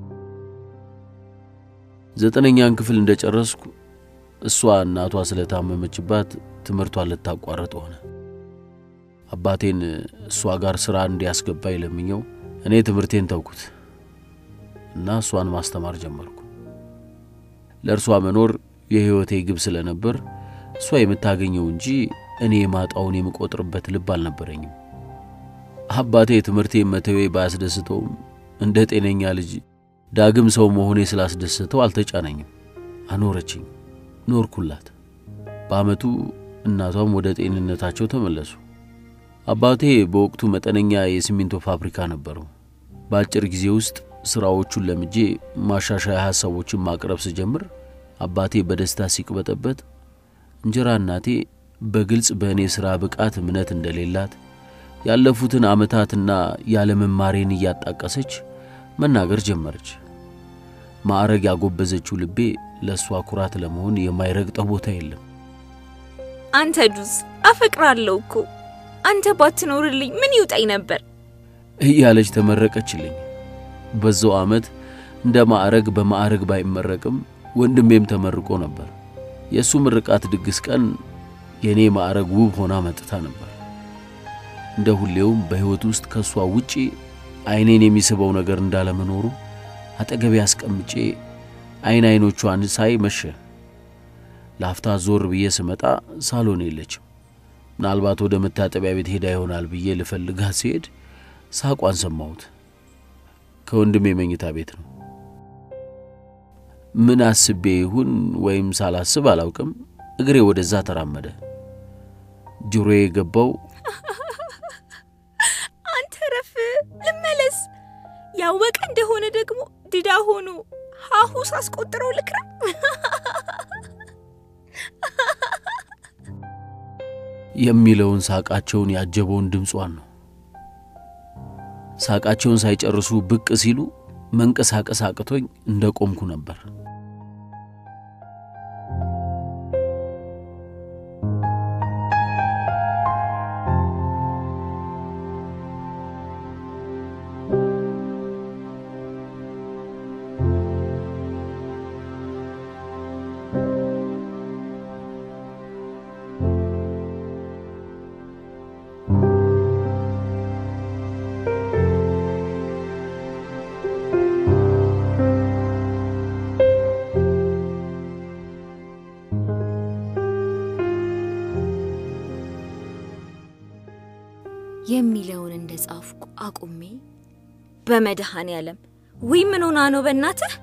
ዘጠነኛን ክፍል እንደጨረስኩ እሷ እናቷ ስለታመመችባት ትምህርቷን ልታቋርጥ ሆነ። አባቴን እሷ ጋር ሥራ እንዲያስገባኝ ለምኘው እኔ ትምህርቴን ተውኩት እና እሷን ማስተማር ጀመርኩ። ለእርሷ መኖር የሕይወቴ ግብ ስለነበር እሷ የምታገኘው እንጂ እኔ የማጣውን የምቆጥርበት ልብ አልነበረኝም። አባቴ ትምህርቴን መተዌ ባያስደስተውም እንደ ጤነኛ ልጅ ዳግም ሰው መሆኔ ስላስደሰተው አልተጫነኝም። አኖረችኝ፣ ኖርኩላት። በዓመቱ እናቷም ወደ ጤንነታቸው ተመለሱ። አባቴ በወቅቱ መጠነኛ የሲሚንቶ ፋብሪካ ነበረው። በአጭር ጊዜ ውስጥ ሥራዎቹን ለምጄ ማሻሻያ ሐሳቦችን ማቅረብ ስጀምር አባቴ በደስታ ሲቅበጠበጥ፣ እንጀራ እናቴ በግልጽ በእኔ ሥራ ብቃት እምነት እንደሌላት ያለፉትን ዓመታትና ያለመማሬን እያጣቀሰች መናገር ጀመረች። ማዕረግ ያጎበዘችው ልቤ ለእሷ ኩራት ለመሆን የማይረግጠው ቦታ የለም። አንተ ዱዝ አፈቅራለሁ እኮ አንተ ባትኖርልኝ ምን ይውጠኝ ነበር እያለች ተመረቀችልኝ። በዛው ዓመት እንደ ማዕረግ በማዕረግ ባይመረቅም ወንድሜም ተመርቆ ነበር። የእሱ ምርቃት ድግስ ቀን የእኔ ማዕረግ ውብ ሆና መጥታ ነበር። እንደ ሁሌውም በሕይወት ውስጥ ከእሷ ውጪ ዐይኔን የሚስበው ነገር እንዳለመኖሩ አጠገቤ አስቀምጬ ዐይን ዐይኖቿን ሳይ መሸ። ላፍታ ዞር ብዬ ስመጣ ሳሎን የለችም። ምናልባት ወደ መታጠቢያ ቤት ሄዳ ይሆናል ብዬ ልፈልጋት ሲሄድ ሳቋን ሰማሁት። ከወንድሜ መኝታ ቤት ነው። ምን አስቤ ይሁን ወይም ሳላስብ አላውቅም፣ እግሬ ወደዛ ተራመደ። ጆሮዬ የገባው አንተ ረፍ ልመለስ ያወቀ እንደሆነ ደግሞ ድዳ ሆኖ ሀሁ ሳስቆጥረው ልክራ የሚለውን ሳቃቸውን ያጀበውን ድምጿን ነው። ሳቃቸውን ሳይጨርሱ ብቅ ሲሉ መንቀሳቀስ አቅቶኝ እንደ ቆምኩ ነበር። የሚለውን እንደ ጻፍኩ አቁሜ በመድኃኔ ዓለም ውይ ምን ሆና ነው በእናትህ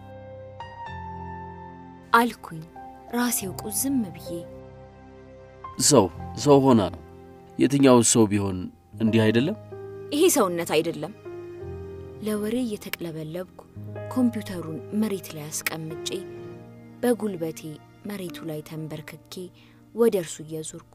አልኩኝ ራሴው ቁዝም ብዬ። ሰው ሰው ሆና ነው። የትኛው ሰው ቢሆን እንዲህ አይደለም? ይሄ ሰውነት አይደለም ለወሬ እየተቅለበለብኩ ኮምፒውተሩን መሬት ላይ አስቀምጬ በጉልበቴ መሬቱ ላይ ተንበርክኬ ወደ እርሱ እየዞርኩ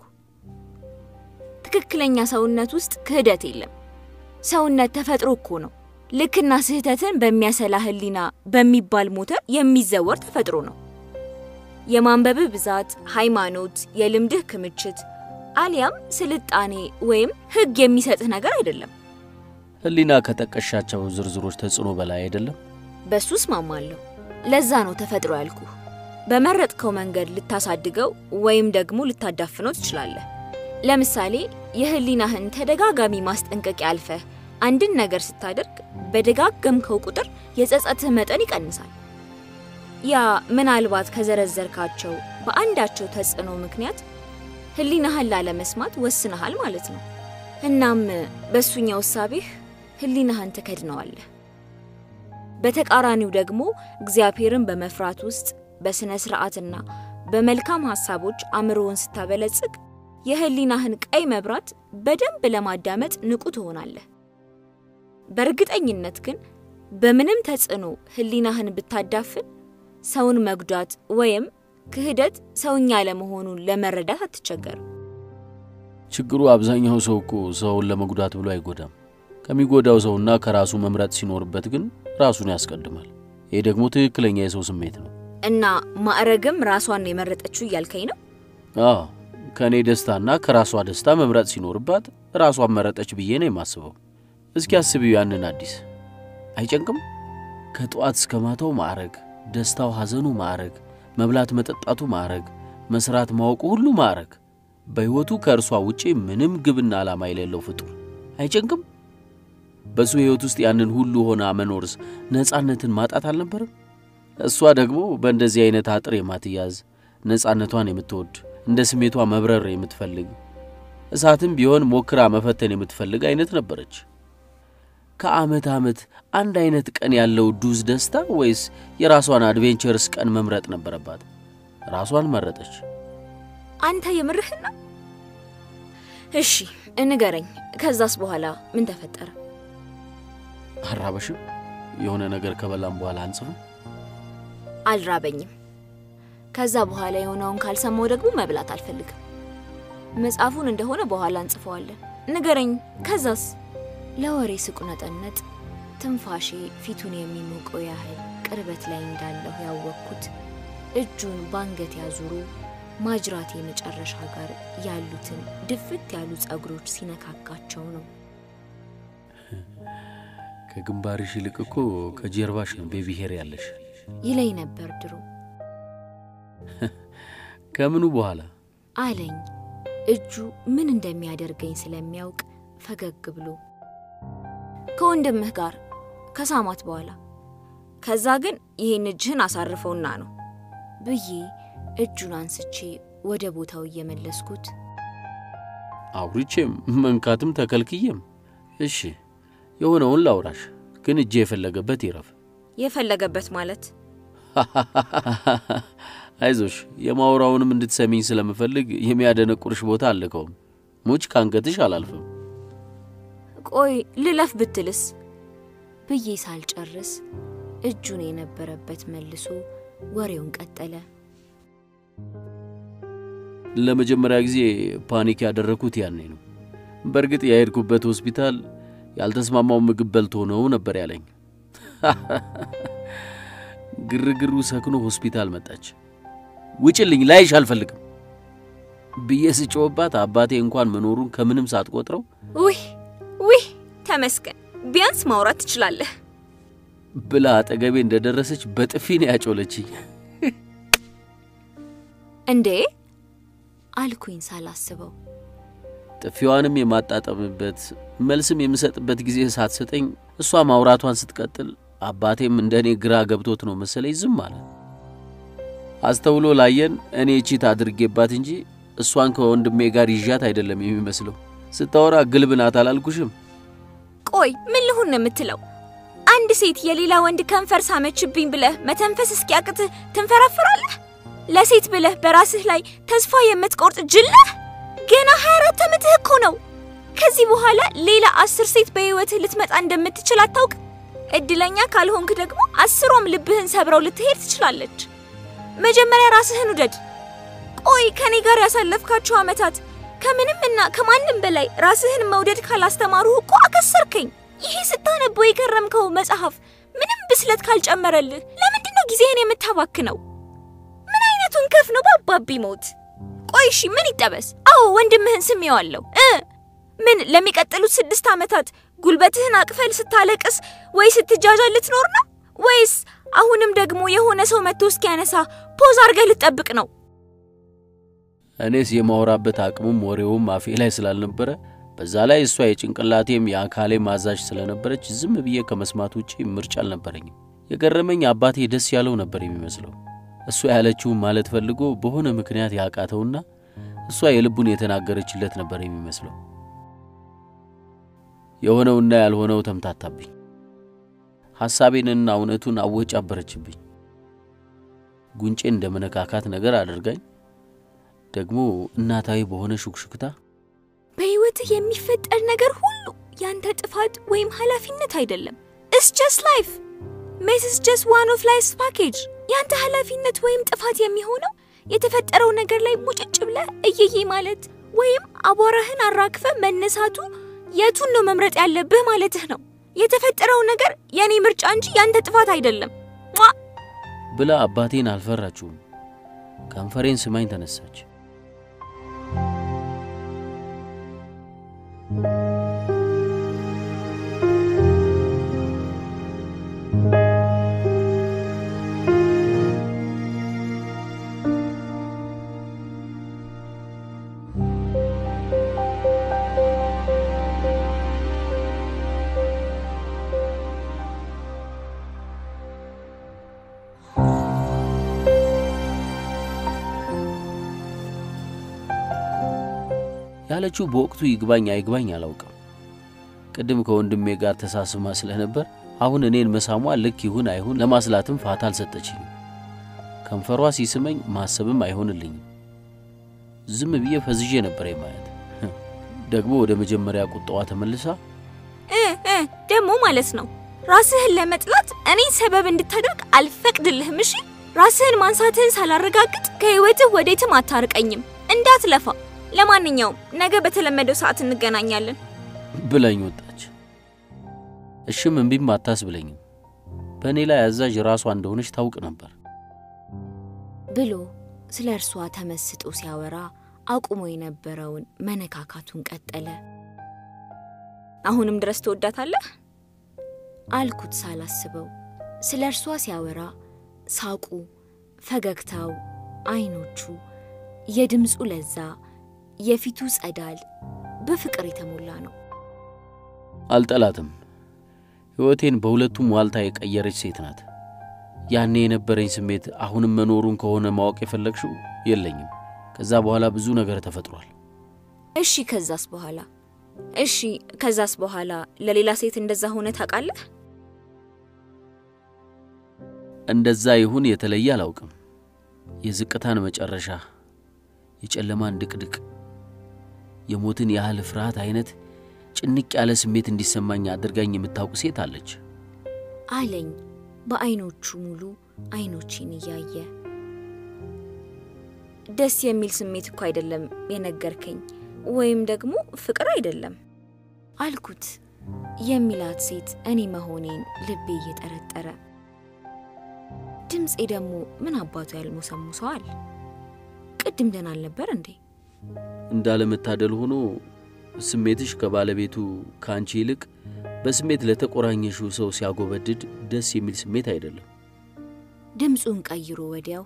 ትክክለኛ ሰውነት ውስጥ ክህደት የለም ሰውነት ተፈጥሮ እኮ ነው ልክና ስህተትን በሚያሰላ ህሊና በሚባል ሞተር የሚዘወር ተፈጥሮ ነው የማንበብህ ብዛት ሃይማኖት የልምድህ ክምችት አሊያም ስልጣኔ ወይም ህግ የሚሰጥህ ነገር አይደለም ህሊና ከጠቀሻቸው ዝርዝሮች ተጽዕኖ በላይ አይደለም? በሱ እስማማለሁ ለዛ ነው ተፈጥሮ ያልኩህ በመረጥከው መንገድ ልታሳድገው ወይም ደግሞ ልታዳፍነው ትችላለህ ለምሳሌ የህሊናህን ተደጋጋሚ ማስጠንቀቂያ አልፈህ አንድን ነገር ስታደርግ በደጋገምከው ቁጥር የጸጸትህ መጠን ይቀንሳል ያ ምናልባት ከዘረዘርካቸው በአንዳቸው ተጽዕኖ ምክንያት ህሊናህን ላለመስማት ወስነሃል ማለት ነው እናም በእሱኛው እሳቤህ ህሊናህን ትከድነዋለህ በተቃራኒው ደግሞ እግዚአብሔርን በመፍራት ውስጥ በሥነ ሥርዓትና በመልካም ሐሳቦች አእምሮውን ስታበለጽግ የህሊናህን ቀይ መብራት በደንብ ለማዳመጥ ንቁ ትሆናለህ በእርግጠኝነት ግን በምንም ተጽዕኖ ህሊናህን ብታዳፍን ሰውን መጉዳት ወይም ክህደት ሰውኛ ለመሆኑን ለመረዳት አትቸገርም ችግሩ አብዛኛው ሰው እኮ ሰውን ለመጉዳት ብሎ አይጎዳም። ከሚጎዳው ሰውና ከራሱ መምረጥ ሲኖርበት ግን ራሱን ያስቀድማል። ይህ ደግሞ ትክክለኛ የሰው ስሜት ነው። እና ማዕረግም ራሷን ነው የመረጠችው እያልከኝ ነው አዎ ከእኔ ደስታና ከራሷ ደስታ መምረጥ ሲኖርባት ራሷን መረጠች ብዬ ነው የማስበው። እስኪ አስቢው ያንን አዲስ አይጨንቅም? ከጠዋት እስከ ማታው ማዕረግ፣ ደስታው ሐዘኑ ማዕረግ፣ መብላት መጠጣቱ ማዕረግ፣ መስራት ማወቁ ሁሉ ማዕረግ፣ በሕይወቱ ከእርሷ ውጪ ምንም ግብና ዓላማ የሌለው ፍጡር አይጨንቅም? በሱ ሕይወት ውስጥ ያንን ሁሉ ሆና መኖርስ ነፃነትን ማጣት አልነበረም? እሷ ደግሞ በእንደዚህ አይነት አጥር የማትያዝ ነፃነቷን የምትወድ እንደ ስሜቷ መብረር የምትፈልግ እሳትም ቢሆን ሞክራ መፈተን የምትፈልግ አይነት ነበረች። ከዓመት ዓመት አንድ አይነት ቀን ያለው ዱዝ ደስታ ወይስ የራሷን አድቬንቸርስ ቀን መምረጥ ነበረባት? ራሷን መረጠች። አንተ የምርህን ነው እሺ ንገረኝ ከዛስ በኋላ ምን ተፈጠረ አራበሽም? የሆነ ነገር ከበላም በኋላ አንጽፍም? አልራበኝም። ከዛ በኋላ የሆነውን ካልሰማው ደግሞ መብላት አልፈልግም። መጽሐፉን እንደሆነ በኋላ እንጽፈዋለን። ንገረኝ። ከዛስ? ለወሬ ስቁነጠነጥ ትንፋሼ ፊቱን የሚሞቀው ያህል ቅርበት ላይ እንዳለሁ ያወቅኩት እጁን ባንገት ያዙሩ ማጅራቴ መጨረሻ ጋር ያሉትን ድፍት ያሉ ጸጉሮች ሲነካካቸው ነው። ከግንባርሽ ይልቅ እኮ ከጀርባሽ ነው ቤቢ ሄር ያለሽ ይለኝ ነበር ድሮ ከምኑ በኋላ አለኝ። እጁ ምን እንደሚያደርገኝ ስለሚያውቅ ፈገግ ብሎ ከወንድምህ ጋር ከሳማት በኋላ ከዛ ግን ይህን እጅህን አሳርፈውና ነው ብዬ እጁን አንስቼ ወደ ቦታው እየመለስኩት አውርቼም መንካትም ተከልክዬም። እሺ የሆነውን ላውራሽ፣ ግን እጄ የፈለገበት ይረፍ። የፈለገበት ማለት አይዞሽ፣ የማውራውንም እንድትሰሚኝ ስለምፈልግ የሚያደነቁርሽ ቦታ አልከውም። ሙች ካንገትሽ አላልፍም። ቆይ ልለፍ ብትልስ ብዬ ሳልጨርስ እጁን የነበረበት መልሶ ወሬውን ቀጠለ። ለመጀመሪያ ጊዜ ፓኒክ ያደረግኩት ያኔ ነው። በእርግጥ የሄድኩበት ሆስፒታል ያልተስማማው ምግብ በልቶ ነው ነበር ያለኝ። ግርግሩ ሰክኖ ሆስፒታል መጣች። ውጭልኝ፣ ላይሽ አልፈልግም ብዬ ስጮህባት አባቴ እንኳን መኖሩን ከምንም ሳትቆጥረው ውይ ውይ፣ ተመስገን ቢያንስ ማውራት ትችላለህ። ብላ አጠገቤ እንደደረሰች በጥፊ ነው ያጮለችኝ። እንዴ አልኩኝ ሳላስበው። ጥፊዋንም የማጣጠምበት መልስም የምሰጥበት ጊዜ ሳትሰጠኝ እሷ ማውራቷን ስትቀጥል አባቴም እንደ እኔ ግራ ገብቶት ነው መሰለኝ ዝም አለ። አስተውሎ ላየን እኔ ቺት አድርጌባት እንጂ እሷን ከወንድሜ ጋር ይዣት አይደለም የሚመስለው። ስታወራ ግልብ ናት አላልኩሽም? ቆይ ምን ልሁን ነው የምትለው? አንድ ሴት የሌላ ወንድ ከንፈር ሳመችብኝ ብለህ መተንፈስ እስኪያቅትህ ትንፈራፍራለህ? ለሴት ብለህ በራስህ ላይ ተስፋ የምትቆርጥ ጅል ነህ? ገና 24 ዓመትህ እኮ ነው። ከዚህ በኋላ ሌላ አስር ሴት በሕይወትህ ልትመጣ እንደምትችል አታውቅ? እድለኛ ካልሆንክ ደግሞ አስሯም ልብህን ሰብረው ልትሄድ ትችላለች። መጀመሪያ ራስህን ውደድ። ቆይ ከኔ ጋር ያሳለፍካቸው ዓመታት ከምንም እና ከማንም በላይ ራስህን መውደድ ካላስተማሩህ እኮ አከሰርከኝ። ይሄ ስታነበው የከረምከው መጽሐፍ ምንም ብስለት ካልጨመረልህ ለምንድን ነው ጊዜህን የምታባክነው? ምን አይነቱን ከፍ ነው በአባቢ ሞት። ቆይ እሺ ምን ይጠበስ? አዎ ወንድምህን ስሜዋለሁ እ ምን ለሚቀጥሉት ስድስት ዓመታት ጉልበትህን አቅፈል ስታለቅስ ወይ ስትጃጃል ልትኖር ነው? ወይስ አሁንም ደግሞ የሆነ ሰው መጥቶ እስኪያነሳ ፖዝ አድርገህ ልትጠብቅ ነው? እኔስ የማወራበት አቅሙም ወሬውም አፌ ላይ ስላልነበረ በዛ ላይ እሷ የጭንቅላቴም የአካሌም አዛዥ ስለነበረች ዝም ብዬ ከመስማት ውጪ ምርጫ አልነበረኝም። የገረመኝ አባቴ ደስ ያለው ነበር የሚመስለው። እሷ ያለችውን ማለት ፈልጎ በሆነ ምክንያት ያቃተውና እሷ የልቡን የተናገረችለት ነበር የሚመስለው። የሆነውና ያልሆነው ተምታታብኝ። ሐሳቤንና እውነቱን አወጭ አበረችብኝ። ጉንጬን እንደ መነካካት ነገር አድርጋኝ ደግሞ እናታዊ በሆነ ሹክሹክታ በህይወትህ የሚፈጠር ነገር ሁሉ ያንተ ጥፋት ወይም ኃላፊነት አይደለም። ኢትስ ጀስት ላይፍ ሜስ ኢስ ጀስት ዋን ኦፍ ላይፍስ ፓኬጅ። ያንተ ኃላፊነት ወይም ጥፋት የሚሆነው የተፈጠረው ነገር ላይ ሙጭጭ ብለህ እየዬ ማለት ወይም አቧራህን አራግፈ መነሳቱ የቱን ነው መምረጥ ያለብህ ማለትህ ነው። የተፈጠረው ነገር የኔ ምርጫ እንጂ ያንተ ጥፋት አይደለም። ሟ! ብላ አባቴን አልፈራችውም። ከንፈሬን ስማኝ ተነሳች። ያለችው በወቅቱ ይግባኝ አይግባኝ አላውቅም። ቅድም ከወንድሜ ጋር ተሳስማ ስለነበር አሁን እኔን መሳሟ ልክ ይሁን አይሁን ለማስላትም ፋታ አልሰጠችኝም። ከንፈሯ ሲስመኝ ማሰብም አይሆንልኝም። ዝም ብዬ ፈዝዤ ነበር የማየት። ደግሞ ወደ መጀመሪያ ቁጣዋ ተመልሳ እ እ ደግሞ ማለት ነው ራስህን ለመጥላት እኔን ሰበብ እንድታደርግ አልፈቅድልህም። እሺ ራስህን ማንሳትህን ሳላረጋግጥ ከህይወትህ ወዴትም አታርቀኝም። እንዳትለፋ። ለማንኛውም ነገ በተለመደው ሰዓት እንገናኛለን። ብላኝ ወጣች። እሽም እምቢም አታስብለኝም። በእኔ ላይ አዛዥ ራሷ እንደሆነች ታውቅ ነበር። ብሎ ስለ እርሷ ተመስጦ ሲያወራ አቁሞ የነበረውን መነካካቱን ቀጠለ። አሁንም ድረስ ትወዳታለህ? አልኩት ሳላስበው። ስለ እርሷ ሲያወራ ሳቁ፣ ፈገግታው፣ አይኖቹ፣ የድምፁ ለዛ፣ የፊቱ ጸዳል በፍቅር የተሞላ ነው። አልጠላትም። ሕይወቴን በሁለቱም ዋልታ የቀየረች ሴት ናት። ያኔ የነበረኝ ስሜት አሁንም መኖሩን ከሆነ ማወቅ የፈለግሽው የለኝም። ከዛ በኋላ ብዙ ነገር ተፈጥሯል። እሺ ከዛስ በኋላ እሺ ከዛስ በኋላ ለሌላ ሴት እንደዛ ሆነ ታውቃለህ? እንደዛ ይሁን የተለየ አላውቅም። የዝቅታን መጨረሻ፣ የጨለማን ድቅድቅ፣ የሞትን ያህል ፍርሃት አይነት ጭንቅ ያለ ስሜት እንዲሰማኝ አድርጋኝ የምታውቅ ሴት አለች። አለኝ በአይኖቹ ሙሉ አይኖቼን እያየ ደስ የሚል ስሜት እኮ አይደለም የነገርከኝ፣ ወይም ደግሞ ፍቅር አይደለም አልኩት። የሚላት ሴት እኔ መሆኔን ልቤ እየጠረጠረ ድምፄ ደግሞ ምን አባቱ ያልሞሰሙሰዋል። ቅድም ደህና አልነበር እንዴ? እንዳለመታደል ሆኖ ስሜትሽ ከባለቤቱ ከአንቺ ይልቅ በስሜት ለተቆራኘሽው ሰው ሲያጎበድድ ደስ የሚል ስሜት አይደለም። ድምፁን ቀይሮ ወዲያው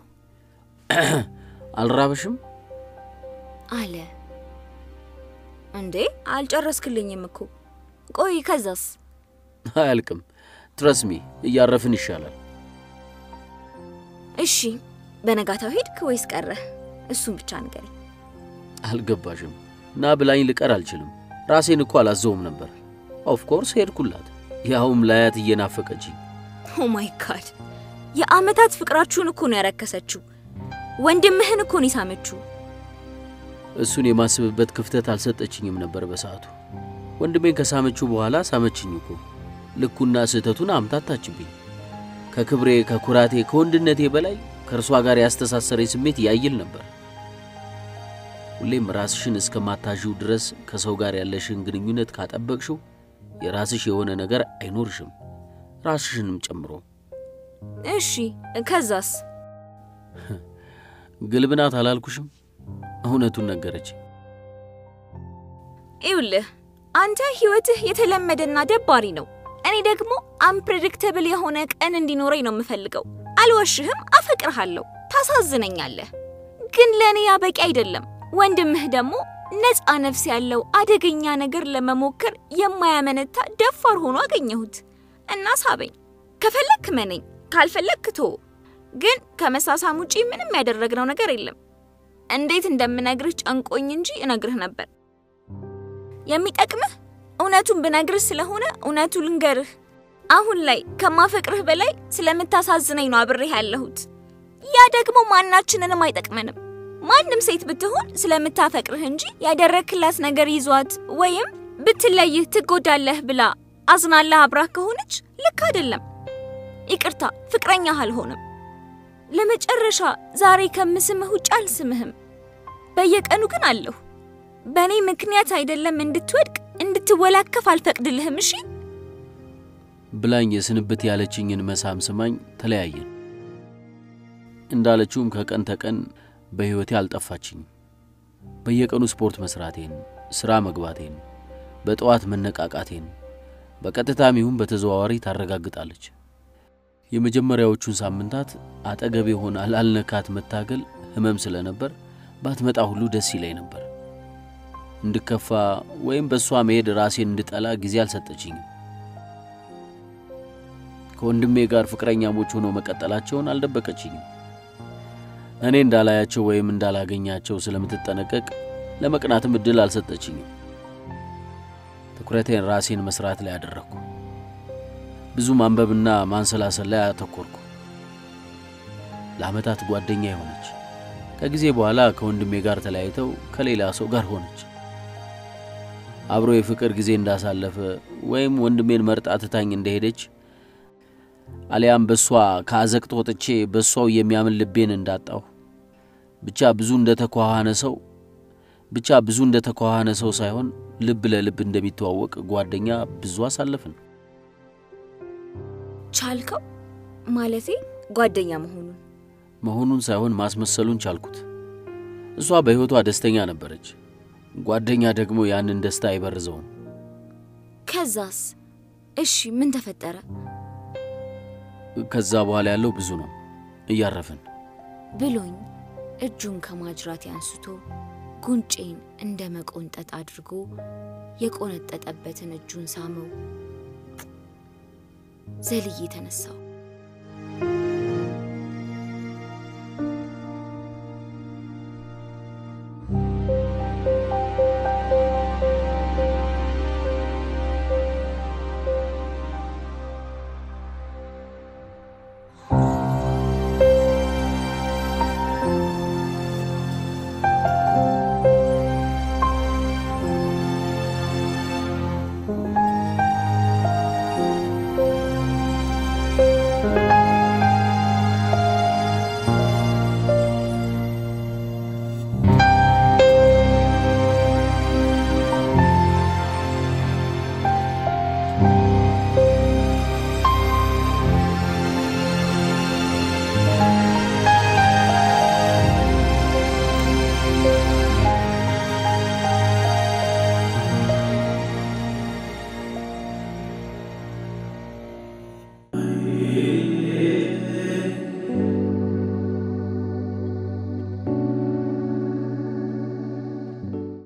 አልራበሽም? አለ። እንዴ አልጨረስክልኝም እኮ። ቆይ ከዛስ? አያልቅም። ትረስሚ እያረፍን ይሻላል። እሺ በነጋታው ሄድክ ወይስ ቀረህ? እሱን ብቻ ንገረኝ። አልገባሽም። ና ብላኝ ልቀር አልችልም። ራሴን እኮ አላዘውም ነበር። ኦፍኮርስ ሄድኩላት፣ ያውም ላያት እየናፈቀችኝ። ኦ ማይ ጋድ! የአመታት ፍቅራችሁን እኮ ነው ያረከሰችው። ወንድምህን እኮ ነው የሳመችው። እሱን የማስብበት ክፍተት አልሰጠችኝም ነበር በሰዓቱ። ወንድሜን ከሳመችው በኋላ ሳመችኝ እኮ። ልኩና ስህተቱን አምታታችብኝ። ከክብሬ፣ ከኩራቴ፣ ከወንድነቴ በላይ ከእርሷ ጋር ያስተሳሰረኝ ስሜት ያይል ነበር። ሁሌም ራስሽን እስከማታዥው ድረስ ከሰው ጋር ያለሽን ግንኙነት ካጠበቅሽው የራስሽ የሆነ ነገር አይኖርሽም፣ ራስሽንም ጨምሮ። እሺ ከዛስ? ግልብናት አላልኩሽም? እውነቱን ነገረች። ይውልህ አንተ ህይወትህ የተለመደና ደባሪ ነው። እኔ ደግሞ አንፕሬዲክተብል የሆነ ቀን እንዲኖረኝ ነው የምፈልገው። አልዋሽህም፣ አፈቅርሃለሁ፣ ታሳዝነኛለህ። ግን ለእኔ ያ በቂ አይደለም። ወንድምህ ደግሞ ነፃ ነፍስ ያለው አደገኛ ነገር ለመሞከር የማያመነታ ደፋር ሆኖ አገኘሁት እና ሳበኝ። ከፈለክ መነኝ፣ ካልፈለክ ቶ ግን ከመሳሳም ውጪ ምንም ያደረግነው ነገር የለም። እንዴት እንደምነግርህ ጨንቆኝ እንጂ እነግርህ ነበር። የሚጠቅምህ እውነቱን ብነግርህ ስለሆነ እውነቱ ልንገርህ። አሁን ላይ ከማፈቅርህ በላይ ስለምታሳዝነኝ ነው አብሬህ ያለሁት። ያ ደግሞ ማናችንንም አይጠቅመንም። ማንም ሴት ብትሆን ስለምታፈቅርህ እንጂ ያደረክላት ነገር ይዟት ወይም ብትለይህ ትጎዳለህ ብላ አዝናለህ አብራህ ከሆነች ልክ አይደለም። ይቅርታ ፍቅረኛህ አልሆንም። ለመጨረሻ ዛሬ ከምስምህ ውጭ አልስምህም። በየቀኑ ግን አለሁ። በእኔ ምክንያት አይደለም እንድትወድቅ እንድትወላከፍ አልፈቅድልህም። እሺ ብላኝ የስንብት ያለችኝን መሳም ስማኝ ተለያየን። እንዳለችውም ከቀን ተቀን በሕይወቴ አልጠፋችኝም። በየቀኑ ስፖርት መስራቴን፣ ሥራ መግባቴን፣ በጠዋት መነቃቃቴን በቀጥታም ይሁን በተዘዋዋሪ ታረጋግጣለች። የመጀመሪያዎቹን ሳምንታት አጠገቤ ሆና ላልነካት መታገል ሕመም ስለነበር ባትመጣ ሁሉ ደስ ይለኝ ነበር። እንድከፋ ወይም በእሷ መሄድ ራሴን እንድጠላ ጊዜ አልሰጠችኝም። ከወንድሜ ጋር ፍቅረኛሞች ሆነው መቀጠላቸውን አልደበቀችኝም። እኔ እንዳላያቸው ወይም እንዳላገኛቸው ስለምትጠነቀቅ ለመቅናትም እድል አልሰጠችኝም። ትኩረቴን ራሴን መስራት ላይ አደረግኩ። ብዙ ማንበብና ማንሰላሰል ላይ አተኮርኩ። ለዓመታት ጓደኛ የሆነች ከጊዜ በኋላ ከወንድሜ ጋር ተለያይተው ከሌላ ሰው ጋር ሆነች። አብሮ የፍቅር ጊዜ እንዳሳለፈ ወይም ወንድሜን መርጣ ትታኝ እንደሄደች አሊያም በእሷ ከአዘቅት ወጥቼ በእሷው የሚያምን ልቤን እንዳጣሁ ብቻ ብዙ እንደ ተኳኋነ ሰው ብቻ ብዙ እንደ ተኳኋነ ሰው ሳይሆን ልብ ለልብ እንደሚተዋወቅ ጓደኛ ብዙ አሳለፍን። ቻልከው ማለቴ ጓደኛ መሆኑን መሆኑን ሳይሆን ማስመሰሉን ቻልኩት። እሷ በሕይወቷ ደስተኛ ነበረች። ጓደኛ ደግሞ ያንን ደስታ አይበርዘውም። ከዛስ? እሺ ምን ተፈጠረ? ከዛ በኋላ ያለው ብዙ ነው። እያረፍን ብሎኝ እጁን ከማጅራቴ አንስቶ ጉንጬን እንደ መቆንጠጥ አድርጎ የቆነጠጠበትን እጁን ሳመው። ዘልዬ ተነሳው።